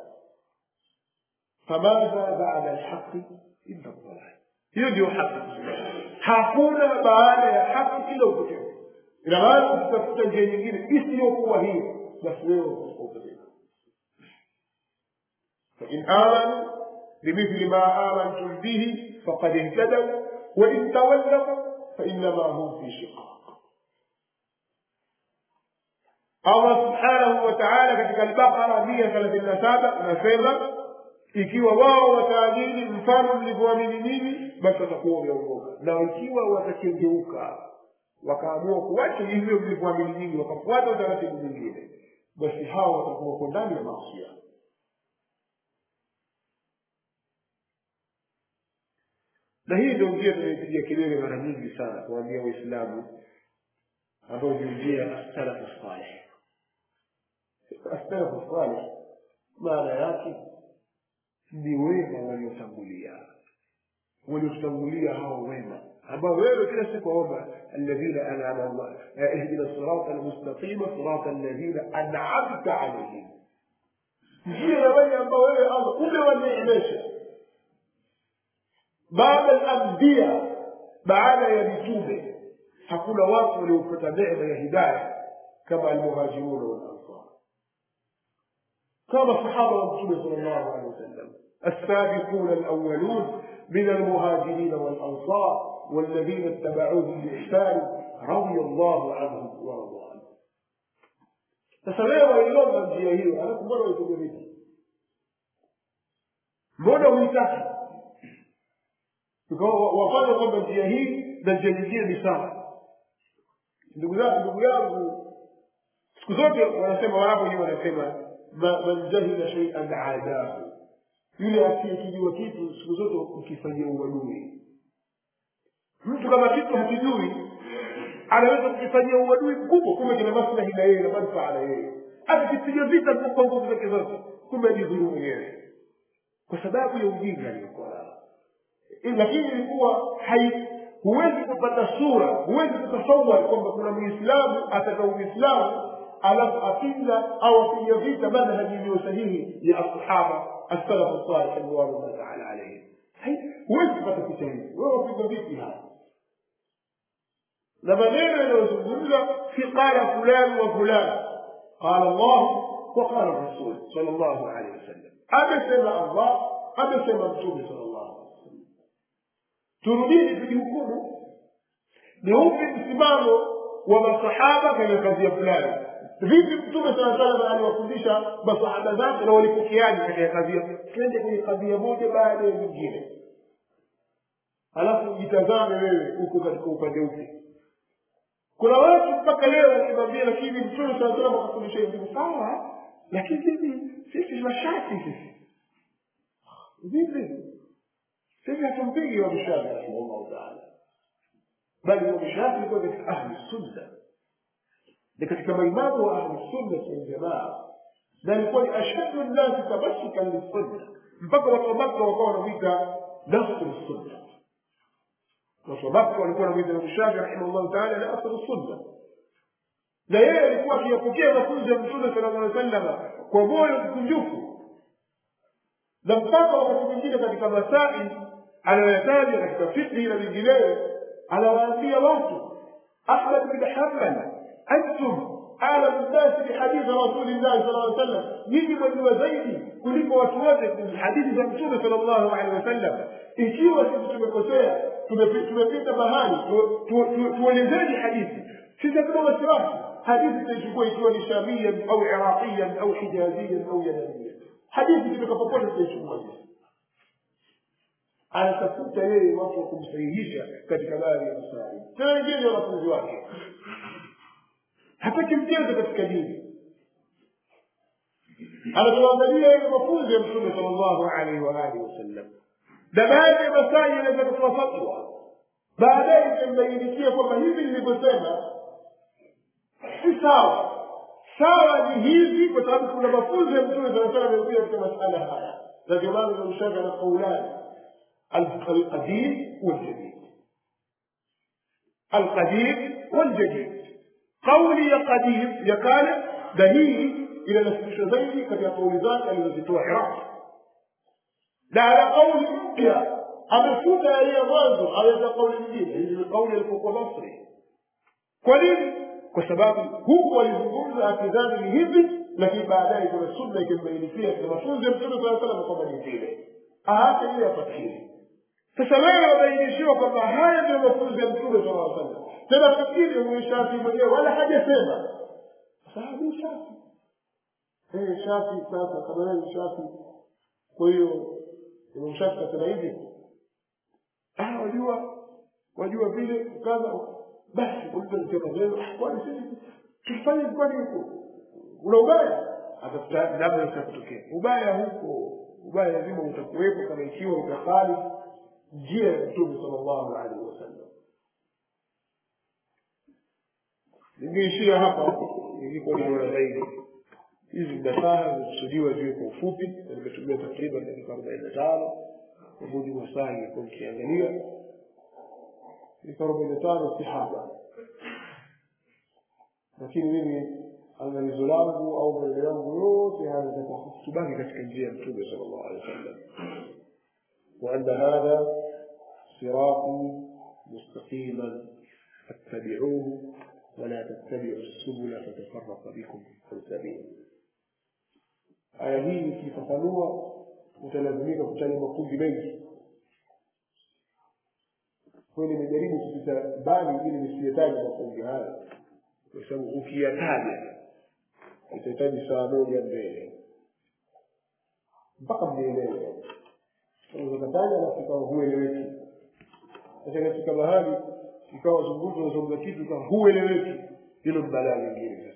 famadha bada alhaqi illa dhalal hiyo ndio haki hakuna baada ya haki ila upotevu ina maana ukitafuta njia nyingine isiyokuwa hiyo basi wewe utakuwa upotevu fain amanu bimithli ma amantum bihi faqad ihtadaw wain tawallaw fainama hum fi shiqaq allah subhanahu wa taala katika albaqara mia thelathini na saba anasema ikiwa wao wataamini mfano mlivyoamini nyinyi basi watakuwa wameongoka na ikiwa watakengeuka wakaamua kuwacha hivyo mlivyoamini nyinyi wakafuata utaratibu mwingine basi hawa watakuwa wako ndani ya masia na hii ndio njia tunaipigia kelele mara nyingi sana kuwaambia waislamu ambayo ndio njia ya salafu saleh salafu saleh maana yake ni wema waliotangulia waliotangulia hao wema ambao wewe kila siku waomba alladhina an'ama Allah ihdina sirata almustaqima sirata alladhina an'amta alayhim njia ya wale ambao wewe Allah umewaneemesha baada al-anbiya baada ya mitume hakuna watu waliopata neema ya hidayah kama almuhajiruna wal ansar kama sahaba wa mtume sallallahu alaihi wasallam السابقون الأولون من المهاجرين والأنصار والذين اتبعوهم بإحسان رضي الله عنهم ورضوا عنه sasa wewe waiomba njia hiyo alafu mbona waipiga vita mbona huitaki wafanya kwamba njia hii na njia nyingine ni sawa ndugu zangu ndugu yangu siku zote wanasema waarabu wenyewe wanasema man jahila shaian adahu yule asiyekijua kitu siku zote ukifanyia uadui mtu kama kitu hakijui anaweza kukifanyia uadui mkubwa kumbe kina maslahi na yeye na manufaa na yeye akikipiga vita kwa nguvu zake zote kumbe ajidhuru mwenyewe kwa sababu ya ujinga aliyokuwa nao lakini ilikuwa huwezi kupata sura huwezi kutasawar kwamba kuna muislamu ataka uislamu alafu apinga au apiga vita manhaji iliyo sahihi ya asahaba السلف الصالح رضوان الله تعالى عليهم huwezi kupata picha hii wewe wapiga vipi hapa na maneno yanayozungumza si qala fulani wa fulani qala llah wa qala rasul sal llahu alehi wasallam amesema allah amesema mtume sal llahu alehi wasallam turudini tujihukumu ni upi msimamo wa masahaba katika kadhia fulani vipi mtume saa salam aliwafundisha masahaba zake na walipokeaji katika kadhia twende kwenye kadhia moja baada ya nyingine halafu jitazame wewe uko katika upande upi kuna watu mpaka leo wakimwambia lakini mtume saa salam akafundisha hivi sawa lakini sisi sisi mashati sisi vipi sisi hatumpigi wamshafi rahimahullahu taala bali wamshafi ilikuwa katika ahli sunna ni katika maimamu wa ahli sunna waljamaa na alikuwa ni ashaddu nnasi tamassukan lissunna mpaka watu wa makka wakawa wanamwita nasru sunna watu wa makka walikuwa wanamwita imamu shafi rahimahullahu taala nasru sunna na yeye alikuwa akiyapokea mafunzo ya mtume sala llah sallama kwa moyo mkunjufu na mpaka wakati mwingine katika masail anayoyataja katika fikhi na vingineyo anawaambia watu ahmad bin hambal antum alamu nnasi bihadithi rasulillahi sala lla sallam nyinyi mwajua zaidi kuliko watu wote hadithi za mtume sala llahu alehi wasallam ikiwa sisi tumekosea tumepita mahali tuelezeni hadithi sisi hatuna wasiwasi hadithi tutaichukua ikiwa ni shamiyan au iraqiyan au hijaziyan au yamaniyan hadithi kutoka popote tutaichukua sisi anatafuta yeye watu wa kumsahihisha katika baadhi ya masaili tena wengine wanafunzi wake hataki mchezo katika dini anatuangalia yale mafunzo ya mtume sal llahu alaihi waalihi wasallam na baadhi ya masaili anaweza kutoa fatwa baadaye itambainikia kwamba hivi nilivyosema si sawa sawa ni hivi kwa sababu kuna mafunzo ya mtume saa salam yamekuja katika masala haya na ndio maana namshaka na qaulani القديم والجديد القديم والجديد قولي قديم يقال دليل إلى نفسه زيدي قد يقول ذاك الذي عراق لا على قول mpya amefuta yaliyo mwanzo aweza kauli nyingine hizi ni kauli alipokuwa masri kwa nini kwa sababu huku alizungumza akidhani ni hivi lakini baadaye kuna sunna ikimbainikia katika mafunzo ya mtume saa salam kwamba ni vile aache ile apatikile sasa wewe wabainishiwa kwamba haya ndio mafunzo ya mtume sala aa salam tena fikiri huyu shafi mwenyewe wala hajasema sahabu shafi hey, shafi sasa kama wewe ni shafi kwa hiyo imam shafi kasema hivi ah wajua wajua vile kaza basi ulivyosema leo kwani sisi tufanye kwani huko una ubaya atafuta labda utakutokea ubaya huko ubaya lazima utakuwepo kama ikiwa utakali njia ya mtume sallallahu alaihi wasallam ningeishia hapa ilikuwa ni bora zaidi hizi nasaha zimekusudiwa ziwe kwa ufupi na nimetumia takriban dakika arobaini na tano kwa mujibu wa saa ilikuwa nikiangalia dakika arobaini na tano si haba lakini mimi angalizo langu au maneno yangu yote haya yatakuwa tubaki katika njia ya mtume sala llahu alehi wasallam وأن هذا صراطي مستقيما فاتبعوه ولا تتبعوا السبل فتفرق بكم عن سبيله aya hii ikifafanua utalazimika kutaja makundi mengi kwayo nimejaribu kupita mbali ili nisiyetaja makundi haya kwa sababu ukiyataja itahitaji saa moja mbele mpaka mnielewe unawezakataja alafu ikawa hueleweki sasa katika mahali ikawa zungumza unazungumza kitu ikawa hueleweki hilo ni balaa lingine sasa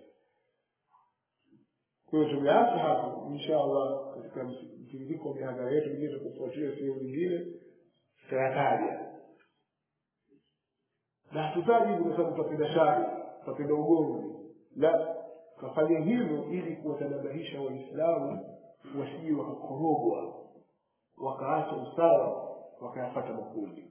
kwa hiyo tumeacha hapo insha allah katika mtiririko wa mihadhara yetu mingine tukufuatia sehemu nyingine tutayataja na hatutaji hivi kwa sababu tutapenda shari tutapenda ugomvi la tukafanya hivyo ili kuwatanabahisha waislamu wasije wakakorogwa wakaacha usawa wakayapata makundi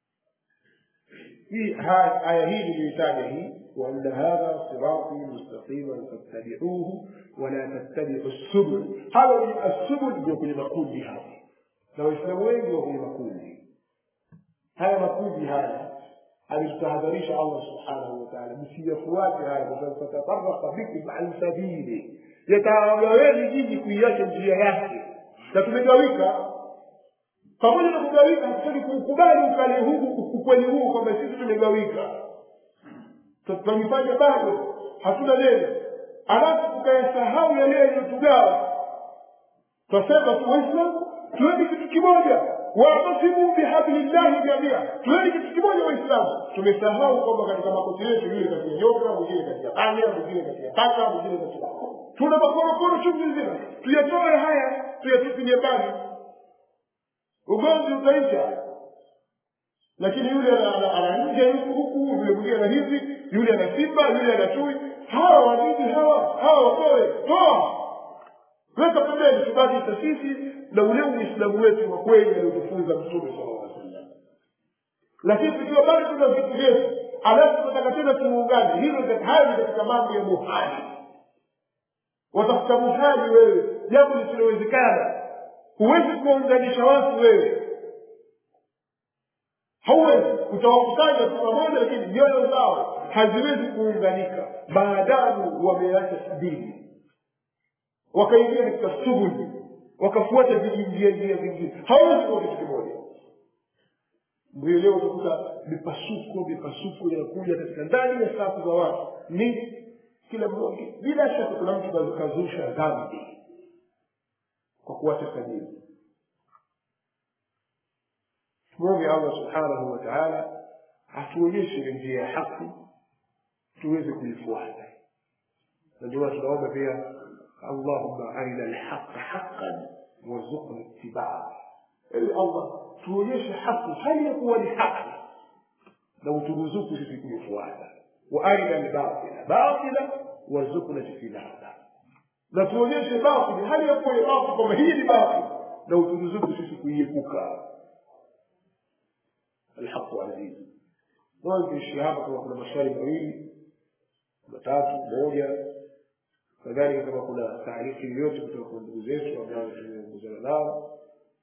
hii aya hii niliyoitaja hii وأن هذا صراطي مستقيما فاتبعوه ولا تتبعوا السبل هذا السبل ndio kwenye makundi hapa na waislamu wengi wa kwenye makundi haya makundi haya alitutahadharisha allah subhanahu wataala msiyafuate haya kwa sababu fatafaraka bikum an sabili yatawagaweni nyinyi kuiacha njia yake na tumegawika pamoja na kugawika hatutaki kuukubali ukali huu ukweli huu kwamba sisi tumegawika tunajifanya bado hatuna neno alafu tukayasahau yale yaliyotugawa twasema tu waislamu tuweni kitu kimoja watasimu bihablillahi jamia tuweni kitu kimoja waislamu tumesahau kwamba katika makoti yetu yule katika nyoka mwingine katika panya mwingine katika paka mwingine katika tuna makorokoro chungu nzima tuyatoe haya tuyatupilie mbali ugomvi utaisha lakini yule ana nje huku huku yule mwingine ana hivi yule ana simba yule ana chui hawa wanini hawa hawa watoe toa weka pembeni tubaki sisi na ule uislamu wetu wa kweli aliotufunza mtume sala lla sallam lakini tukiwa bado tuna vitu vyetu alafu tunataka tena tuungane hilo hayo ni katika mambo ya muhali watafuta muhali wewe jambo lisilowezekana huwezi kuwaunganisha watu wewe hauwezi utawakusanya tu pamoja lakini nyoyo zao haziwezi kuunganika maadamu wameacha sabili wakaingia katika shughuli wakafuata vijinjia njia vingine hawezi kuwa kitu kimoja ndio leo utakuta mipasuko mipasuko inakuja katika ndani ya safu za watu ni kila mmoja bila shaka kuna mtu kazusha dhambi kwa kuacha sabili tumwombe allah subhanahu wa taala atuonyeshe ile njia ya haki tuweze kuifuata na ndio tunaomba pia allahumma arina lhaqa haqan warzuqna itibaa ili allah tuonyeshe haki hali ya kuwa ni haki na uturuzuku sisi kuifuata wa arina lbatila batila warzuqna ijtinaba na tuonyeshe batili hali ya kuwa ni batili kwamba hii ni batili na uturuzuku sisi kuiepuka الحق عزيز mwanzo ishia hapa kama kuna maswali mawili matatu moja kadhalika kama kuna taarifa yoyote kutoka kwa ndugu zetu ambao tumeongozana nao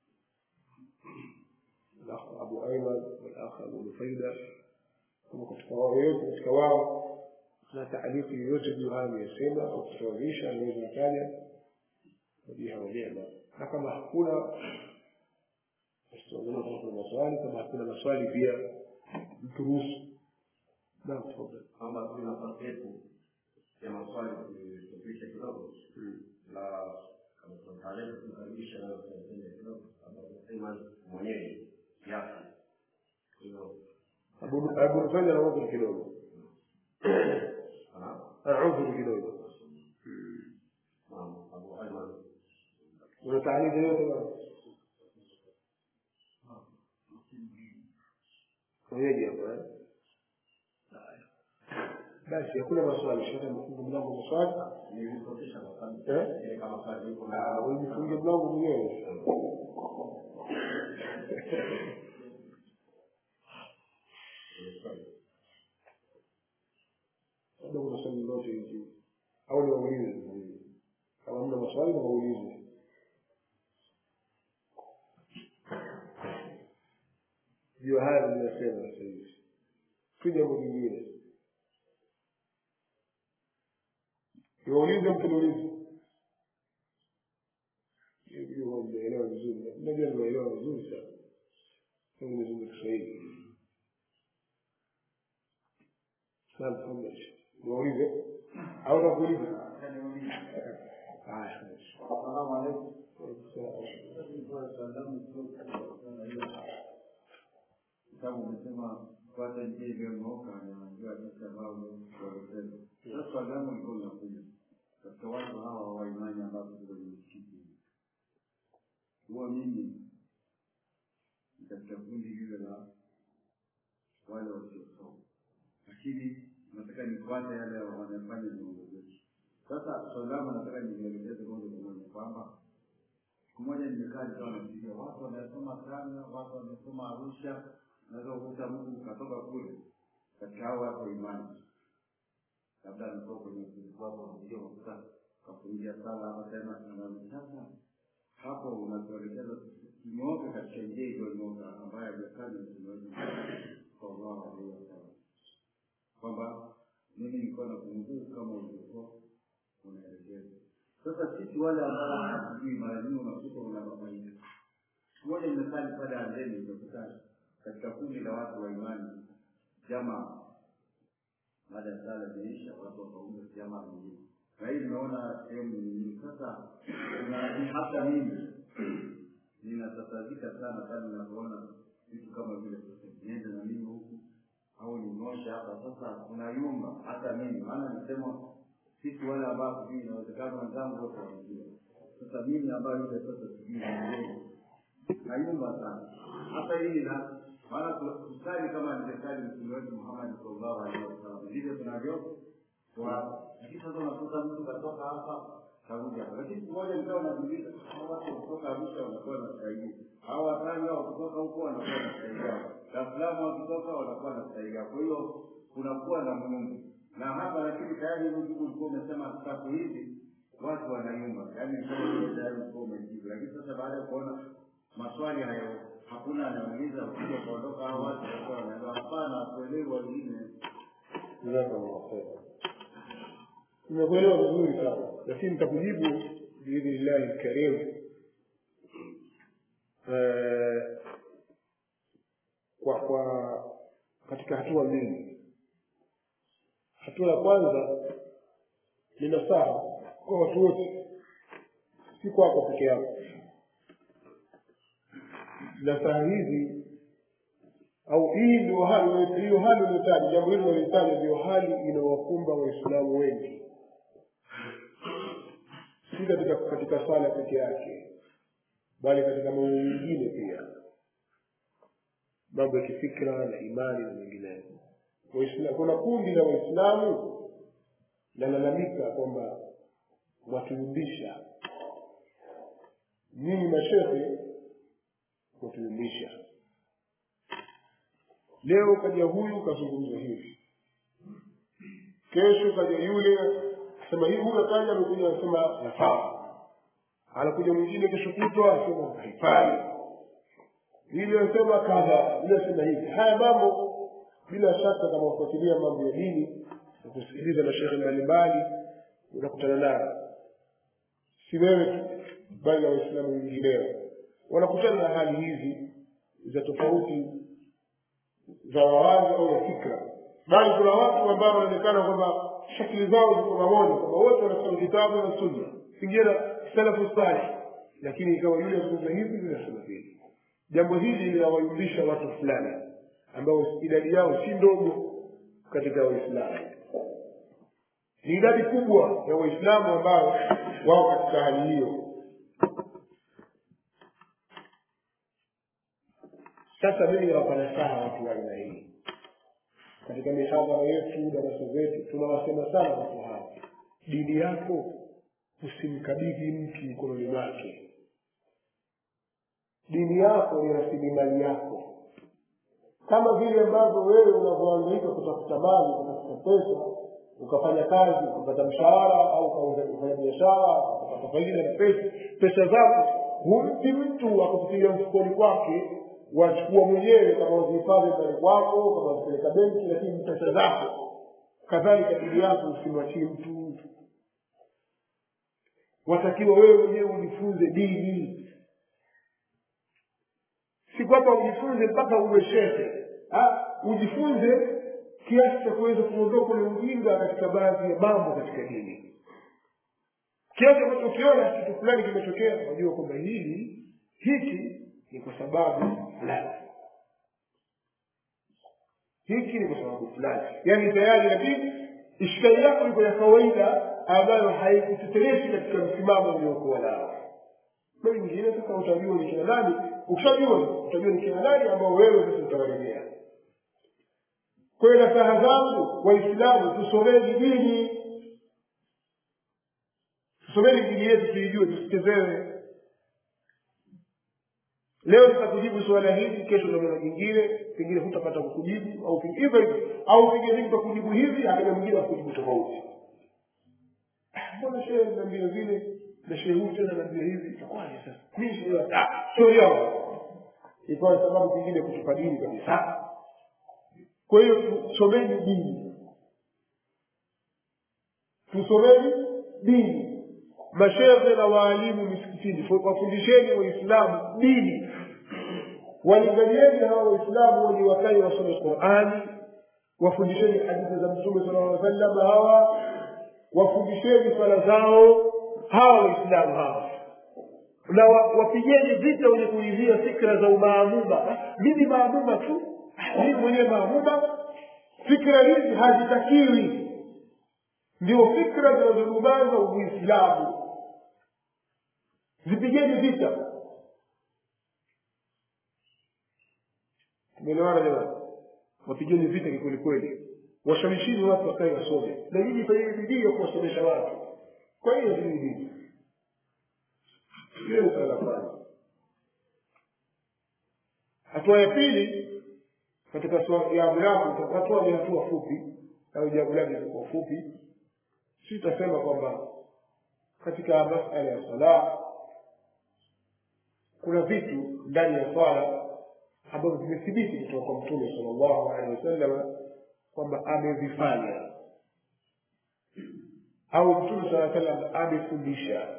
الاخ ابو ايمن والاخ ابو نفيدة kama katika wao yoyote katika wao na taarifa yoyote juu hayo ameyasema au kutoanisha anaweza akaja wajiha wajema na kama hakuna tutaangalia kama kuna maswali kama hakuna maswali pia mturuhusu naam tafadhali kwamba tuna nafasi yetu ya maswali kuifupisha kidogo na kama kuna taarifa tukaribisha nayo tunaipenda kidogo ambapo Iman mwenyewe kiasi kwa hiyo abu nufanya na udhuru kidogo ana ana udhuru kidogo una taarifa yote bwana wenyeji hapo eh Haya. basi hakuna maswali shaka mfunge mlango maswali Nilipotesha kwa sababu eh ile kama swali liko Ah, ujifunge mlango mwenyewe labda kuna swali lolote hivi au ni waulize kama mna maswali na waulize ndio haya niliyosema sasa hivi si jambo jingine niwaulize mkiniulize hiyo mnaelewa vizuri najua nimeelewa vizuri sana kama nimezungumza kiswahili naam tafadhali niwaulize au nakuuliza haya Salamu alaikum. Kitabu umesema fuata njia iliyonyooka na njia jinsi ambavyo walisema. Sasa swali langu liko linakuja katika watu hawa wa imani ambapo tuko kwenye msikiti, huwa mimi ni katika kundi lile la wale wasiosoma, lakini nataka nifuate yale wanafanya viongozi wetu. Sasa swali langu nataka nielekeze moja kwa moja kwamba siku moja nimekaa nikawa nafikiria watu wanasoma sana, watu wamesoma Arusha, naweza kukuta mtu katoka kule katika hao watu wa imani, labda ametoka kwenye utulivu wako, unakuja unakuta kafungia sala hapa tena, anarudi sasa hapo unatuelekeza tunyooke katika njia iliyonyooka ambayo haijakaa na mtume wetu sallallahu alaihi wasallam, kwamba mimi nilikuwa na kumbuku kama ulivyokuwa unaelekeza. Sasa sisi wale ambao hatujui, mara nyingi unakuta unababaiika. Siku moja nimesali pale Andeni, utakuta katika kundi la watu wa imani jamaa, baada ya sala imeisha, watu wakaunda jamaa nyingine, na hii nimeona sehemu nyingine. Sasa kuna- hata mimi ninatatazika sana pale ninapoona vitu kama vile niende na mimi huku au ninyoshe hapa. Sasa kuna yumba hata mimi, maana nisema sisi wale ambao sijui, inawezekana wenzangu wote wanajua. Sasa mimi ambayo ile sasa sijui niende nayumba sana hata hili na maana kusali kama nilesali mtume wetu Muhammad sallallahu alaihi wasallam ndivyo tunavyo kwa lakini sasa unakuta mtu katoka hapa karudi hapa lakini siku moja nikawa najiuliza hawa watu kutoka Arusha wanakuwa na stahili hawa Tanga wakitoka huko wanakuwa na stahili yao Dar es Salaam wakitoka wanakuwa na stahili yao kwa hiyo kunakuwa na Mungu na hapa lakini tayari hivi ndugu ulikuwa umesema siku hizi watu wanayumba yaani nilikuwa tayari ulikuwa umejibu lakini sasa baada ya kuona maswali hayo hakuna anauliza kuja kuondoka hao watu walikuwa wanaelewa hapana kuelewa wengine jazakallahu khairan nimekuelewa vizuri sana lakini nitakujibu biidhnillahi lkarim Eh, kwa kwa katika hatua mbili hatua ya kwanza ni nasaha kwa watu wote si kwako peke yako nasaha hizi au hii ndio hali hiyo hali uliyotaja jambo hilo uliotaja ndio hali inawakumba waislamu wengi si katika katika sala peke yake bali katika mambo mengine pia mambo ya kifikra na imani na mengineyo Waislamu- kuna kundi la waislamu lalalamika kwamba mwatuyumbisha nyinyi mashehe mwatuyumbisha leo kaja huyu kazungumza hivi kesho kaja yule sema hivi huyu akaja amekuja anasema nafaa anakuja mwingine kesho kutwa anasema haifai yule anasema kadha yule anasema hivi haya mambo bila shaka kama ufuatilia mambo ya dini na kusikiliza mashehe mbalimbali unakutana nayo si wewe tu bali na waislamu wengineo wanakutana na hali hizi za tofauti za mawazo au ya fikra bali kuna watu ambao wanaonekana kwamba shakili zao ziko pamoja kwamba wote wanasoma kitabu na sunna pengine salafu salih lakini ikawa yule azungumza hivi yule anasema hivi jambo hili linawayumbisha watu fulani ambao idadi yao si ndogo katika waislamu ni idadi kubwa ya waislamu ambao wao katika hali hiyo sasa mimi nawapa nasaha watu wa aina hii katika mihadhara yetu darasa zetu tunawasema sana watu hawa dini yako usimkabidhi mtu mkononi mwake dini yako ni rasilimali yako kama vile ambavyo wewe unavyoangaika kutafuta mali kutafuta pesa ukafanya kazi ukapata mshahara au ukauza- ukafanya biashara ukapata faida na pesa pesa zako humpi mtu akakutilia mfukoni kwake wachukua mwenyewe kama uzihifadhi ndani kwako kama uzipeleka benki lakini pesa zako kadhalika dini yako usimwachie mtu watakiwa wewe mwenyewe ujifunze dini si kwamba ujifunze mpaka uwe shehe Ah, ujifunze kiasi cha kuweza kuondoka ule ujinga katika baadhi ya mambo katika dini kiasi ambacho ukiona kitu fulani kimetokea unajua kwamba hili hiki ni kwa sababu fulani hiki ni kwa sababu fulani yaani tayari lakini ishkali yako iko ya kawaida ambayo haikutetereshi katika msimamo uliokuwa nao na wengine sasa utajua ni kina nani ukishajua utajua ni kina nani ambao wewe sasa utawarejea kwa hiyo nasaha zangu waislamu tusomeni dini tusomeni dini yetu tuijue tusichezewe leo nitakujibu suala hili kesho namna jingine pengine hutapata kukujibu au pengine- hivyo hivyo au pengine mimi nitakujibu hivi akaja mwingine akujibu tofauti Ah, mbona shehe naambia vile na shehe huyu tena naambia hivi itakuwaje sasa mimi shehe ah sio yao ikawa ni sababu pengine kutupa dini kabisa kwa hiyo tusomeni dini tusomeni dini mashehe na waalimu misikitini wafundisheni waislamu dini walinganieni hawa waislamu wenye wakae wasome qurani wafundisheni hadithi za mtume sala llaw sallam hawa wafundisheni swala zao hawa waislamu hawa na wa- wapigeni vita wenye kuizia fikra za umaamuma mimi maamuma tu mimi mwenyewe maamuma fikra hizi hazitakiwi ndio fikra zinazodumaza uislamu zipigeni vita tumeelewana jamani wapigeni vita kikweli kweli washawishini watu wakae wasome na nyinyi fanyeni bidii ya kuwasomesha watu kwa hiyo hii dini hiyo ni swala la kwanza hatua ya pili katika swala- jambo langu hatua ni hatua fupi au jambo langu litakuwa fupi sitasema kwamba katika masala ya sala kuna vitu ndani ya swala ambavyo vimethibiti kutoka kwa mtume sallallahu alaihi wasallam kwamba amevifanya au mtume saa salam amefundisha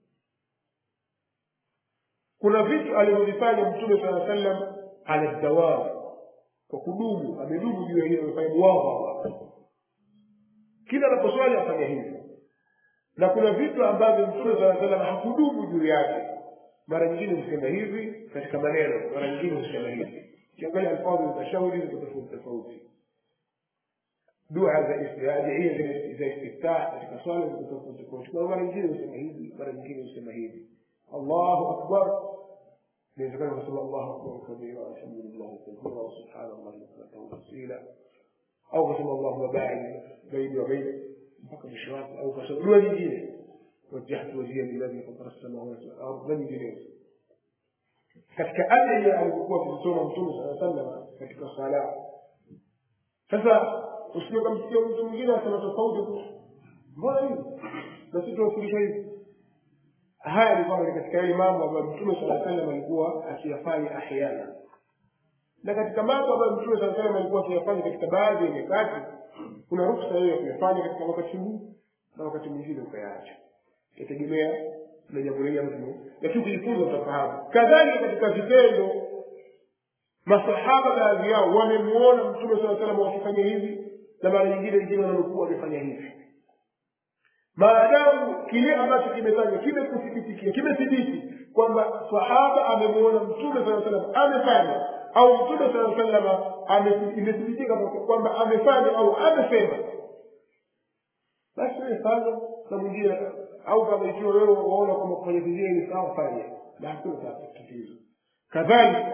kuna vitu alivyovifanya mtume saa sallam ala dawam kwa kudumu amedumu juu ya hilo amefanya muwadhaba kila anaposwali afanya hivyo na kuna vitu ambavyo mtume saa salam hakudumu juu yake mara nyingine husema hivi katika maneno mara nyingine husema hivi ukiangalia alfadhi za shauri ziko tofauti tofauti dua za istiadia za istiftah katika swala ziko tofauti tofauti kwa mara nyingine husema hivi mara nyingine husema hivi allahu akbar inawezekana kusema allahu akbar kabira alhamdulillah kathira wa subhanallahi bukratan wa asila au kusema allahumma baid baini wa baina mpaka mwisho wake au kasema dua nyingine وجهت وجهي للذي فطر السماوات والارض na nyinginezo katika aya alizokuwa akizisoma mtume saa sallam katika sala sasa usije ukamsikia mtu mwingine asema tofauti mbona hivi na sisi tunafundishwa hivi haya ni kwamba ni katika yale mambo ambayo mtume saa sallam alikuwa akiyafanya ahyana na katika mambo ambayo mtume saa sallam alikuwa akiyafanya katika baadhi ya nyakati kuna ruksa hiyo ya kuyafanya katika wakati huu na wakati mwingine ukayaacha yategemea na jambo lenye mtu lakini ukijifunza utafahamu kadhalika katika vitendo masahaba baadhi yao wamemuona mtume saa salam wakifanya hivi na mara nyingine wengine wanaokuwa wamefanya hivi maadamu kile ambacho kimetajwa kimekuthibitikia kimethibiti kwamba sahaba amemuona mtume saa salam amefanya au mtume saa salama imethibitika kwamba amefanya au amesema basi wewe fanya na mwingine au kama ikiwa wewe waona kwamba kufanya vingine ni sawa fanya na hakuna tatizo kadhalika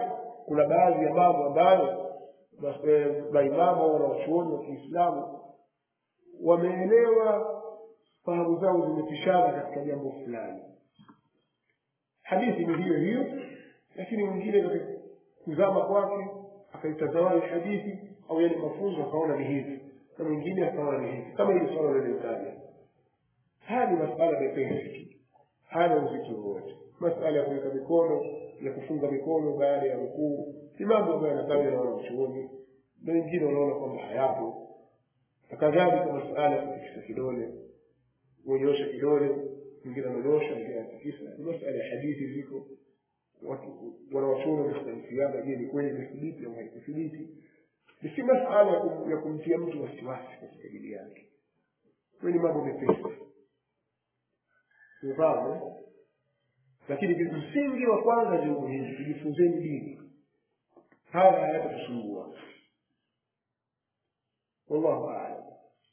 kuna baadhi ya mambo ambayo mas- eh, maimamu wanawachuoni wa kiislamu wameelewa fahamu zao zimepishana katika jambo fulani hadithi ni hiyo hiyo lakini mwingine katika kuzama kwake akaitazama ile hadithi au yale mafunzo akaona ni hivi na mwingine akaona ni hivi kama hili swala lilitaja haya ni masala mepesi tu hana uzito wowote masala ya kuweka mikono ya kufunga mikono baada ya rukuu ni mambo ambayo yanatajwa na wanachuoni na wengine wanaona kwamba hayapo na kadhalika masala ya kutikisa kidole kuonyosha kidole mwingine amenosha mwingine anatikisa ni masala ya hadithi ziko watu wanawachuoni wamekhtalifiana je ni kweli imethibiti au haikuthibiti ni si masala ya kum- ya kumtia mtu wasiwasi katika dini yake hiyo ni mambo mepesi umefahamu eh? lakini msingi wa kwanza ndio muhimu tujifunzeni dini haya hayatatusumbua wallahu alam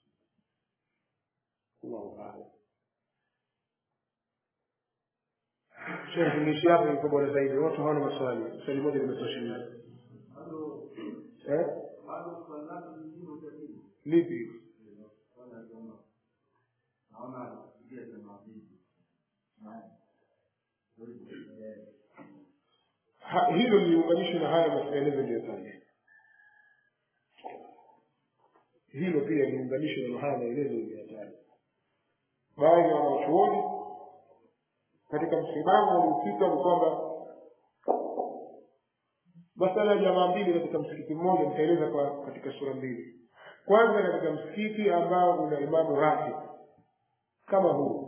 wallahu alam Sheikh fundishi hapo iko bora zaidi watu hawana maswali swali moja limetosheleza eh lipi Ha- hilo liunganishwe na haya maelezo niliyotaja hilo pia liunganishwe na haya maelezo niliyotaja baadhi ya wanachuoni katika msimamo waliofika ni kwamba masala ya jamaa mbili katika msikiti mmoja nitaeleza kwa katika sura mbili kwanza katika msikiti ambao una imamu ratib kama huu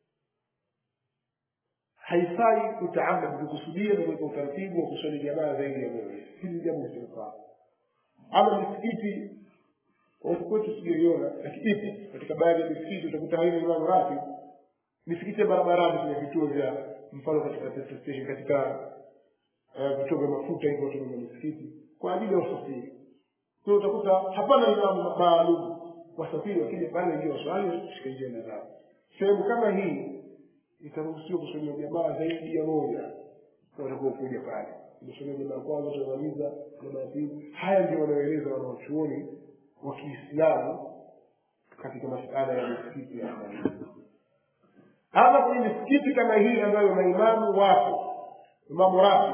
haifai kutaamad kukusudia na kuweka utaratibu wa kuswali jamaa zaidi ya moja hili jambo lisilofaa ama misikiti watu kwetu sijaiona lakini ipo katika baadhi ya misikiti utakuta haina imamu ratib misikiti ya barabarani kwenye vituo vya mfano katika petrol station katika eh, vituo vya mafuta hivyo watu wenye misikiti kwa ajili ya usafiri kwa hiyo utakuta hapana imamu maalum wasafiri wakija pale ingia waswali kushika njia zao sehemu kama hii itaruhusiwa kusomea jamaa zaidi ya moja watakuwa kuja pale umesomea jamaa ya kwanza utamaliza jamaa ya pili haya ndio wanaoeleza wanaochuoni wa kiislamu katika masala ya misikiti ya amani ama kwenye misikiti kama hii ambayo maimamu wapo imamu rafi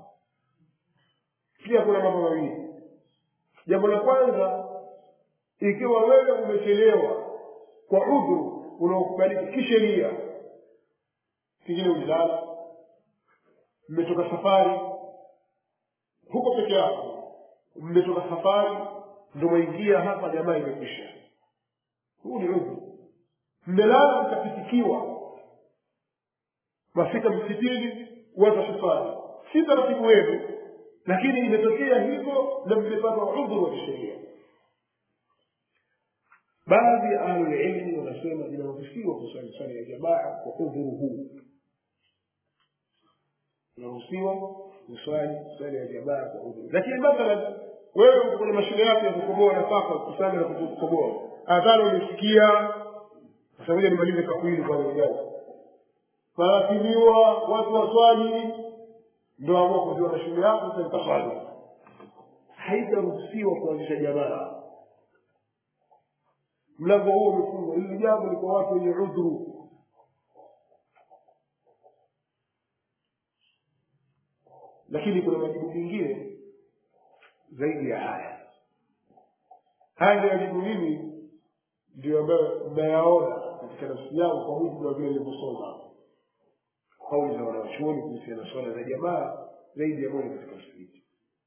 pia kuna mambo mawili jambo la kwanza ikiwa wewe umechelewa kwa udhuru unaokubalika kisheria pengine ulilala mmetoka safari huko peke yako mmetoka safari ndo mwaingia hapa jamaa imekwisha huu ni udhuru mmelala mkapitikiwa mafika msikitini kuanza safari si taratibu wenu lakini imetokea hivyo na mmepata udhuru wa kisheria baadhi ya ahlulilmi wanasema inaruhusiwa kuswali swala ya jamaa kwa udhuru huu inaruhusiwa kuswali swala ya jamaa kwa udhuru lakini mathalan wewe uko kwenye mashule yako ya kukoboa nafaka kusali na kukoboa adhana umesikia sasa moja nimalize kakwili kwa ujao faratiliwa watu waswali ndo amua kujua na shule yako sasa itaswali haitaruhusiwa kuanzisha jamaa mlango huo umefungwa hili jambo ni kwa watu wenye udhuru lakini kuna majibu mengine zaidi ya haya haya ndio majibu mimi ndio ambayo mnayaona katika nafsi yangu kwa mujibu wa vile nilivyosoma kauli za wanawachuoni kuhusiana na swala za jamaa zaidi ya moja katika msikiti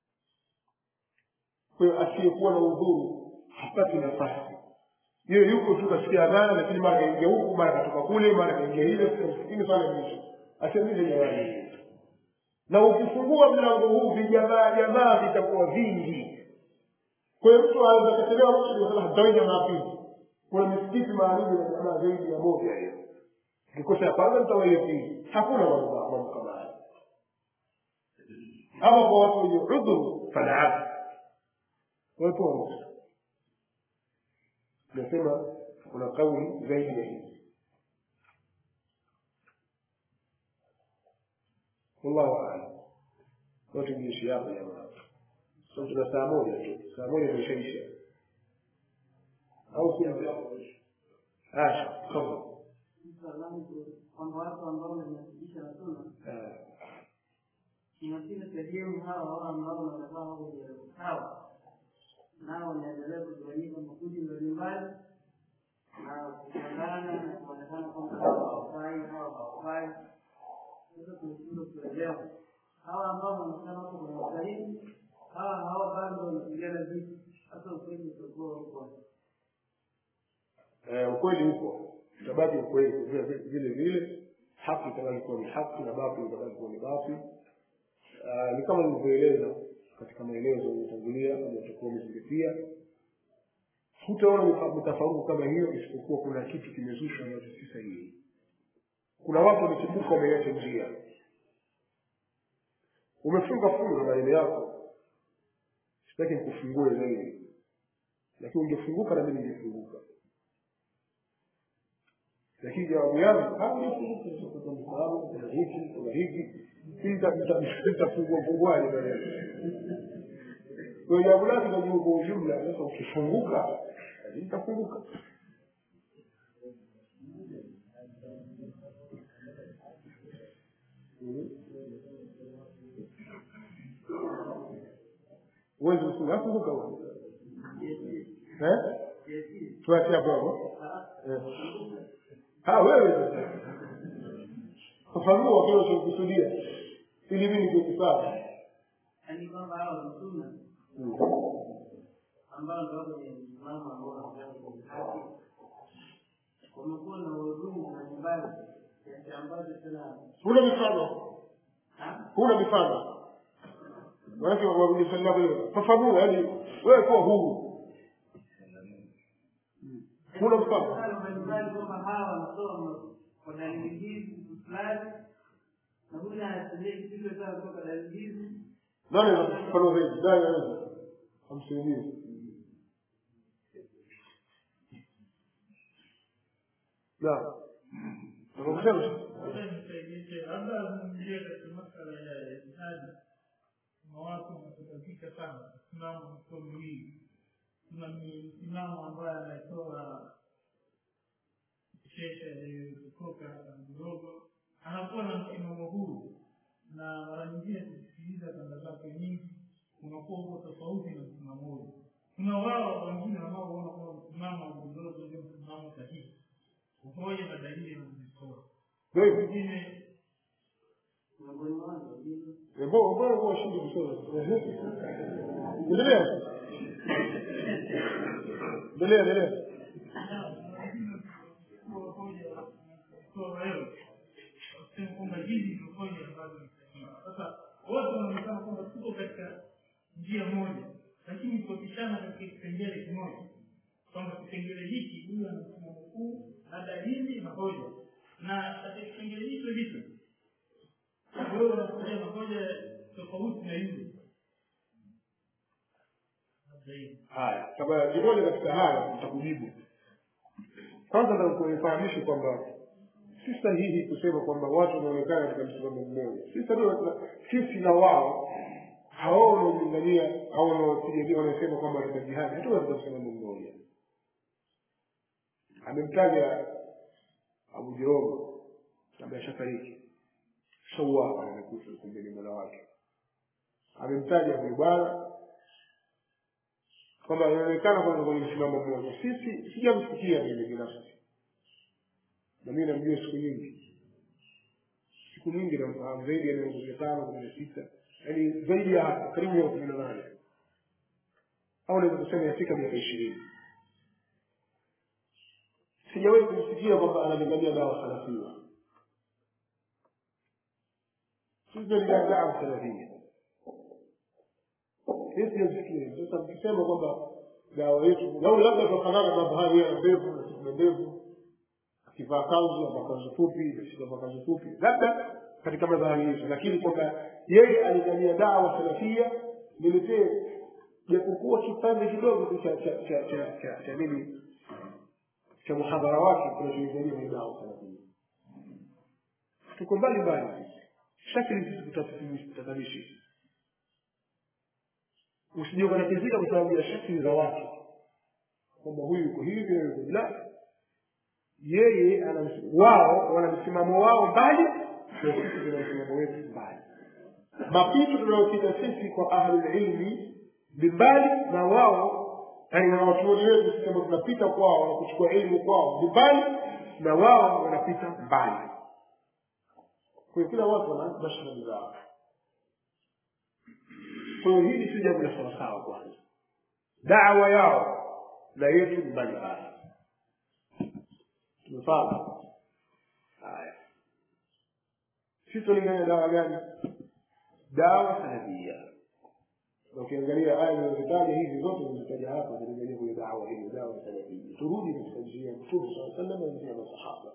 kwa hiyo asiyekuwa na udhuru hapati nafasi yeye yuko tu kasikia adhana lakini mara kaingia huku mara katoka kule mara kaingia ile katika msikitini swala mwisho asiamize jamani na ukifungua mlango huu vijamaa jamaa vitakuwa vingi kwa hiyo mtu anaweza kachelewa mtu ndio hatawai jamaa pili kuna misikiti maalum na jamaa zaidi ya moja hiyo kikosa ya kwanza mtawaia pili hakuna mambo mambo kama haya ama kwa watu wenye udhuru falaab watu wa nasema kuna kauli zaidi ya hizi wallahu aalam kwa tungiishi hapa jamaa so tuna saa moja tu saa moja imeshaisha au si ah kama kwamba watu ambao wanajihusisha na suna inafika sehemu hawa hawa ambao wanakaa wako kwenye sawa nao wanaendelea kugawanyika makundi mbalimbali na kupambana na kuonekana kwamba hawa hawafai hawa hawafai sasa tunashindwa kuelewa hawa ambao wanaonekana wako kwenye usahihi hawa hawa bado wanapigana vita hasa ukweli utakuwa uko eh, ukweli upo utabaki ukweli vile vile vile haki itabaki kuwa ni haki na batil itabaki kuwa ni batil Ah, ni kama nilivyoeleza katika maelezo yaliyotangulia kama utakuwa umezingatia hutaona mita- mitafaruku kama hiyo isipokuwa kuna kitu kimezushwa ambacho si sahihi kuna watu wamechipuka wameiacha njia umefunga fungu na maneno yako sitaki nikufungue zaidi lakini ungefunguka na mimi ningefunguka lakini jawabu yangu haunifunguka kwa msababu kuna hiki kuna hiki nitafungua funguaje maneno kwa jambo lake najibu kwa ujumla sasa ukifunguka nitafunguka uwezi kufunga funguka wewe eh tuachie hapo hapo eh ah wewe sasa fafanua kile unachokusudia ili mimi nikuwe sawa yaani kwamba hawa ni suna ambao ndio wako kwenye msimamo ambao wanataka kwenye haki wamekuwa na wahudumu mbalimbali kiasi ambacho tena huna mifano ha? huna mifano manake warudi swali lako hilo fafanua yaani wewe kuwa huru huna mfano mfano mbalimbali kwamba hawa wanatoa kwa dalili hizi fulani na huyu anatumia kitu sawa kutoka dalili hizi nani anakufafanua zaidi nani anaweza amsaidie naam nakusema labda azungumzie katika masala ya jihadi kuna watu wanahitajika sana msimamo mko miwili kuna msimamo ambaye anatoa shesha kutoka mdogo anakuwa na msimamo huu na mara nyingine kusikiliza kanda zake nyingi unakuwa uko tofauti na msimamo huu kuna wao wengine wanaoona kwamba msimamo wa mdogo ndio msimamo sahihi umoja na dalili nazozitoa wewe wengine miongoni mwao wengine mbona mbona kwa shindi kusoma endelea endelea endelea kwamba hizi ndio hoja ambazo ni sahihi. Sasa wote wanaonekana kwamba tuko katika njia moja, lakini tukishana katika kipengele kimoja, kwamba kipengele hiki huyu ana msimamo huu na dalili na hoja, na katika kipengele hicho hicho wewe unakuja na hoja tofauti na yule Labda hivyo. haya kama kimoja katika haya nitakujibu kwanza nitakuefahamisha kwamba si sahihi kusema kwamba watu wanaonekana katika msimamo mmoja si sahihi sisi na wao hao wanaolingania au wanaopigania wanasema kwamba katika jihadi hatuko katika msimamo mmoja amemtaja abu jerobo ambaye ashafariki shauawa amekufa kumbeni mola wake amemtaja huyu bwana kwamba inaonekana kwamba kwenye msimamo mmoja sisi sijamsikia mimi binafsi na mimi namjua siku nyingi siku nyingi namfahamu zaidi ya miaka kumi na tano kumi na sita yaani zaidi ya hapo karibu miaka kumi na nane au naweza kusema yafika miaka ishirini sijawahi kumsikia kwamba analingania dawa salafia sisi tunalingania dawa salafia hii sijasikia sasa mkisema kwamba dawa yetu lau labda tunafanana na bahari ya ndevu na sisi na ndevu akivaa kanzu ama kanzu fupi akivaa kanzu fupi labda katika madhahari hizo lakini kwamba yeye alingania dawa salafia niletee japokuwa kipande kidogo tu cha cha cha cha cha cha nini cha muhadhara wake kinacholingania ni dawa salafia tuko mbali mbali sisi shakili sisi tutatanishi usije ukatatizika kwa sababu ya shakli za watu kwamba huyu yuko hivi na yuko la yeye ana ms- wao wana msimamo wao mbali na sisi tuna msimamo wetu mbali mapito tunayopita sisi kwa ahlulilmi ni mbali na wao yani na watuoni wetu sisi ambao tunapita kwao na kuchukua elimu kwao ni mbali na wao wanapita mbali kwa hiyo kila watu wana mashahidi zao kwa hiyo hili si jambo la sawasawa kwanza dawa yao na yetu ni mbali mbali tumefahamu haya sisi tulingania dawa gani dawa salafia na ukiangalia aya zinazitaja hizi zote zimetaja hapa zilingania kwenye dawa hiyo dawa salafia turudi katika njia ya mtume saa sallam na njia ya masahaba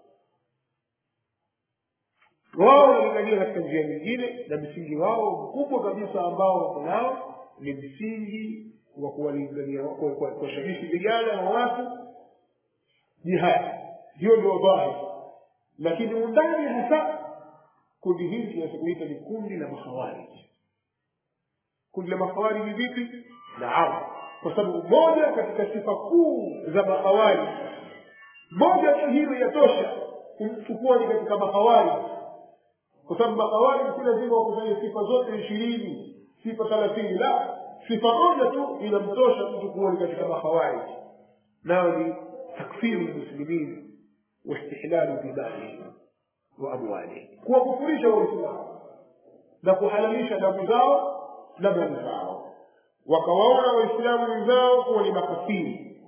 wao wanalingania katika njia nyingine na msingi wao mkubwa kabisa ambao wako nao ni msingi wa kuwalingania kwa- kwa- kuwashawishi vijana na watu jihadi hiyo ndio dhahiri lakini undani hasa kundi hili tunaweza ni kundi la makhawariji kundi la makhawariji vipi naam kwa sababu moja katika sifa kuu za makhawariji moja tu hiyo yatosha kumchukua ni katika makhawariji kwa sababu makhawariji si lazima wakusanye sifa zote ishirini sifa thelathini la sifa moja tu inamtosha mtu kuwa ni katika makhawariji nayo ni takfiru lmuslimin واستحلال دمائهم واموالهم kuwakufurisha waislamu na kuhalalisha damu zao na mali zao wakawaona waislamu wenzao kuwa ni makafiri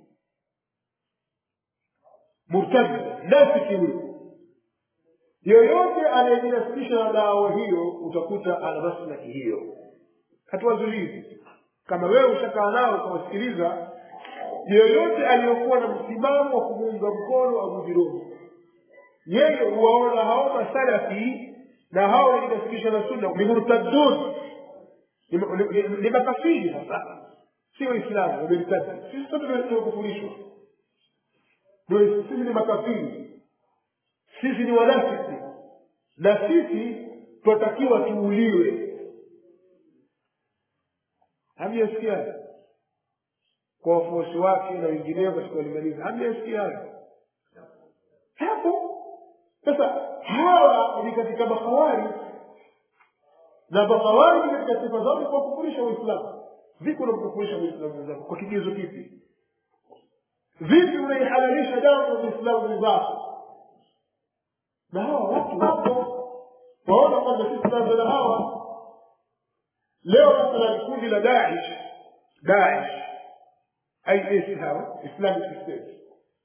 murtadi nafiki huyo yoyote anayejinasibisha na dawa hiyo utakuta ana maslahi hiyo hatuwazulizi kama wewe ushakaa nao ukawasikiliza yeyote aliyokuwa na msimamo wa kumuunga mkono Abu Jirobi yeye huwaona hao masalafi na hao waliojinasibisha na sunna ni murtadun ni- ni- ni- ni makafiri sasa si waislamu wamertadi sisi sote tumekufurishwa Ndio sisi ni makafiri sisi ni wanafiki na sisi twatakiwa tuuliwe hamjasikia hayo? kwa wafuasi wake na wengineo katika walimaliza hamjasikia hayo hapo sasa hawa ni katika mahawari na mahawari katika sifa zao ni kuwakufurisha waislamu vipi unamkufurisha muislamu mwenzako kwa kigezo kipi vipi unaihalalisha damu ya muislamu mwenzako na hawa watu wapo waona kwamba sisi tunaanza na hawa leo mathalan kundi la daish daish is hawa islamic state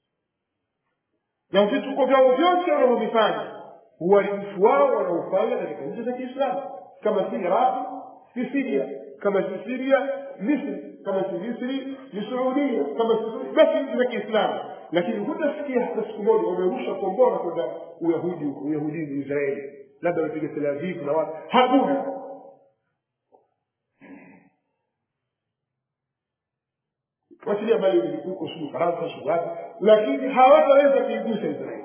na vituko vyao vyote wanavyovifanya uharibifu wao wanaofanya katika nchi za kiislamu kama si iraqi ni siria kama si siria misri kama si misri ni suudia kama si Saudi, basi nchi za kiislamu lakini hutasikia hata siku moja wamerusha kombora kwenda uyahudi huko uyahudini israeli labda wamepiga tel aviv na watu hakuna wachilia mbali milipuko sijui faransa sijui wapi lakini hawataweza kuigusa israeli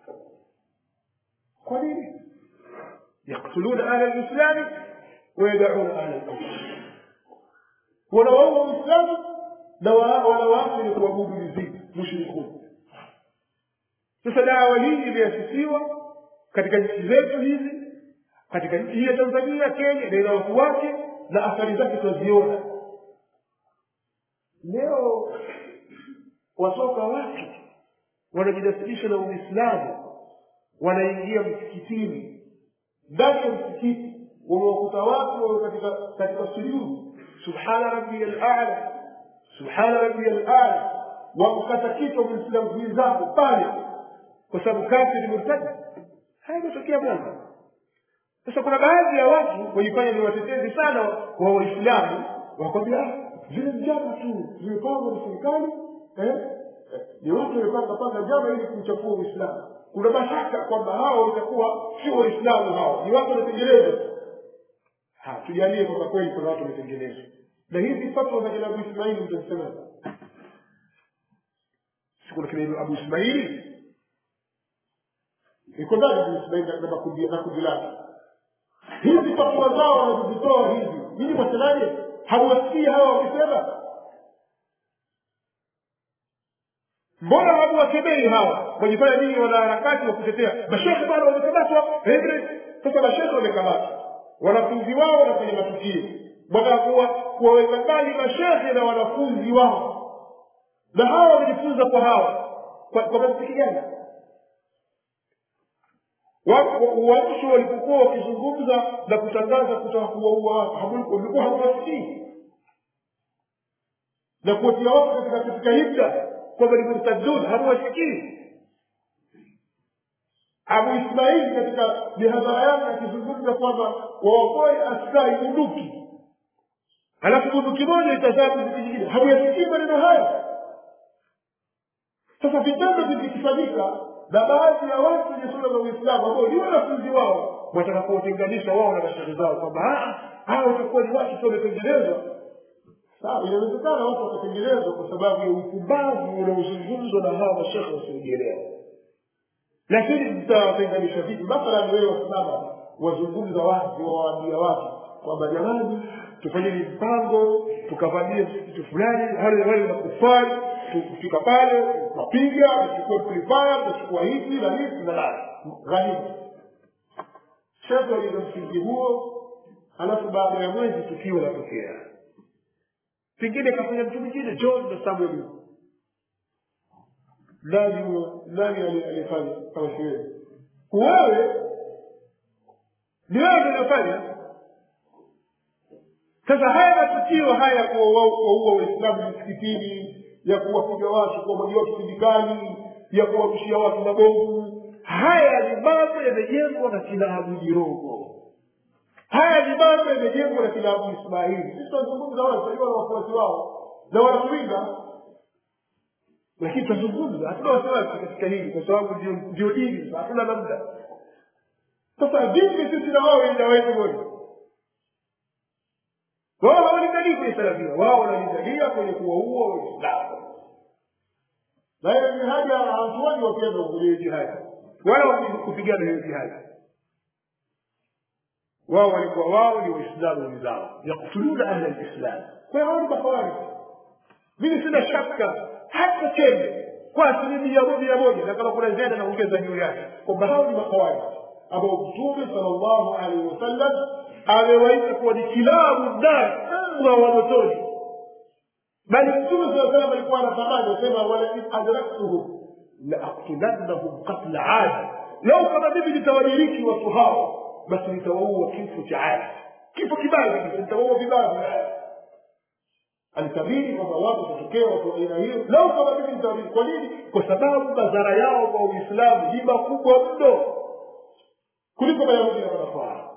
kwa nini yaktuluna ahla lislami wayadauna ahla lkufri wanawaua uislamu na wa- wanawaacha ni kuabudu mizimu mushrikun sasa dawa hii imeasisiwa katika nchi zetu hizi katika nchi hii ya tanzania kenya na ina watu wake na athari zake tunaziona leo watoka watu wanajinasibisha na uislamu wanaingia msikitini ndani ya msikiti wamewakuta watu wawe katika katika sujudu subhana rabbiya lala subhana rabbiya lala wakukata kichwa muislamu mwenzako pale kwa sababu kafiri murtadi haya imetokea bwana sasa kuna baadhi ya watu wajifanya ni watetezi sana wa waislamu wakwambia "Ah, zile njama tu zimepangwa na serikali eh? Eh, ni watu wamepanga panga njama ili kumchafua uislamu kuna mashaka kwamba hao watakuwa sio waislamu hao ni watu wanatengeneza Ha, tujalie kwamba kweli kuna watu wametengenezwa na hizi fatwa za kina abu ismaili mtazisema si kuna kina abu ismaili iko ndani abu ismaili na- na makundi na kundi lake hizi fatwa zao wanazozitoa hizi nyinyi mwasemaje hamuwasikii hawa wakisema mbona hamuwakemei hawa wajifanya nini wanaharakati wa kutetea mashekhe bana wamekamatwa sasa mashekhe wamekamatwa wanafunzi wao wanafanya matukio mwataka kuwa kuwaweka mbali mashekhe na wanafunzi wao na hawa wamejifunza kwa hawa kwa, kwa mantiki gani uamsho walipokuwa wakizungumza na kutangaza kutaka kuwaua watu walikuwa hawawasikii na kuwatia watu katika katika hibda kwamba ni murtadun hamuwasikii abu ismaili katika mihadhara yake akizungumza kwamba waokoe askari bunduki halafu bunduki moja itazaa bunduki nyingine hamuyasikii maneno hayo sasa vitendo vikifanyika na baadhi ya watu wenye sura za uislamu ambao ni wanafunzi wao wataka kuwatenganisha wao na mashehe zao kwamba hawa watakuwa ni watu tu wametengenezwa sawa inawezekana watu wakatengenezwa kwa sababu ya upumbavu unaozungumzwa na hawa mashehe wasiojielewa lakini mtawatenganisha vipi mathalan wewe wasimama wazungumza wazi wawaambia watu kwamba jamani tufanyeni mpango tukavamie msikiti fulani wale wale makufari tukifika pale tunapiga tuchukue kulifaya tutachukua hivi na hivi na la ghanimu shehe waliza msingi huo halafu baada ya mwezi tukio latokea pengine kafanya mtu mwingine john na samuel nani huyo nani alifanya kama si wewe wewe ni wewe ndio unafanya sasa haya matukio haya ya kuwaua waislamu misikitini ya kuwapiga watu kuwamwagia watu sindikani ya kuwarushia watu mabomu haya ni mambo yamejengwa na kina abu jirogo haya ni mambo yamejengwa na kina abu ismaili sisi tunazungumza wale tunajua na wafuasi wao na wanatuinga lakini tunazungumza hatuna wasiwasi katika hili kwa sababu ndio dini hatuna namna sasa vipi sisi na wao ila wetu wote wao hawalinganii kwenye salafia wao wanalingalia kwenye kuwaua waislamu na hiyo jihadi hawatuoni wakienda kwenye jihadi wala kupigana hiyo jihadi wao walikuwa wao ni waislamu wenzao yaktuluna ahla lislam kwa hiyo hao ni makhawariji mimi sina shaka hata chembe kwa asilimia mia moja na kama kuna ziada naongeza juu yake kwamba hao ni makhawariji ambao mtume sallallahu alaihi wasallam amewaita kuwa ni kilabu ndani mbwa wa motoni bali mtume saa salam alikuwa anatamani asema walain adraktuhum laaktulannahum qatla adi lau kama mimi nitawadiriki watu hao basi nitawaua kifo cha adi kifo kibaya kabisa nitawaua vibaya vibaya alitabiri kwamba watu watatokea watu wa aina hiyo lau kama mimi nitawadiriki kwa nini kwa sababu madhara yao kwa uislamu ni makubwa mno kuliko mayahudi na manafara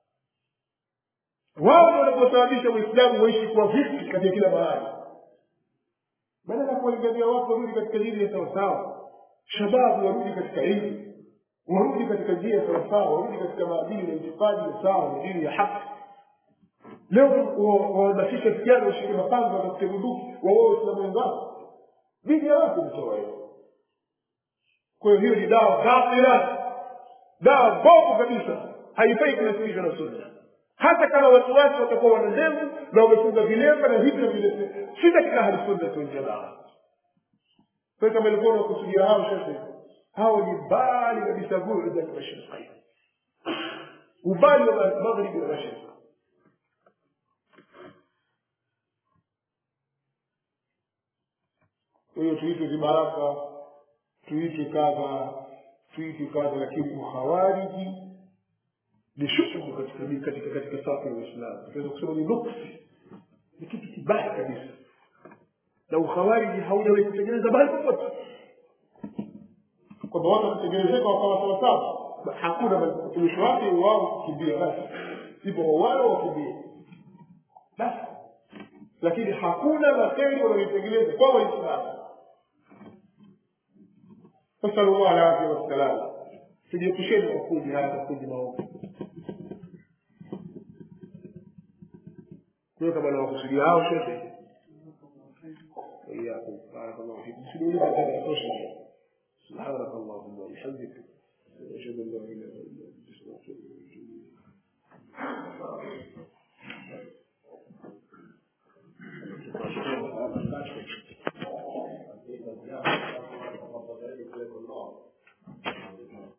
wao ndio wanaposababisha uislamu waishi kwa vipi katika kila mahali badala ya kuwalingania watu warudi katika dini ya sawasawa shababu warudi katika ilmu warudi katika njia ya sawasawa warudi katika maadili na itikadi ya sawa na dini ya haki leo wahamasisha vijana washike mapanga watafute bunduki waue waislamu wenzao dini ya wapi mtoa hiyo kwa hiyo hiyo ni dawa batila dawa mbovu kabisa haifai kunasibishwa na sunna hata kama watu wake watakuwa wana ndevu na wamefunga vilemba na hivi na vile si katika ahlusunnati waljamaa kwa kama ilikuwa unakusudia hao shekhe hao ni mbali kabisa bu'da almashriqain ubali wa maghribi na mashriq kwa hiyo tuitwe vibaraka tuitwe kadha tuitwe kadha lakini ukhawariji ni shughuli katika katika katika safu ya Uislamu. Tunaweza kusema ni nuksi, ni kitu kibaya kabisa, na ukhawariji haujawahi kutengeneza mahali popote, kwamba watu wakitengenezeka wakawa sawasawa. Hakuna mwisho wake wao kukimbia, basi ipo wale wakimbie basi, lakini hakuna makeri wanaoitengeneza kwa Waislamu. Nasalullah alafia wassalam, tujiepusheni makundi haya makundi maovu. kwa kama nawakusudia hao shekhe وإياكم بارك الله فيكم سنولد هذا سبحانك اللهم وبحمدك أشهد أن لا إله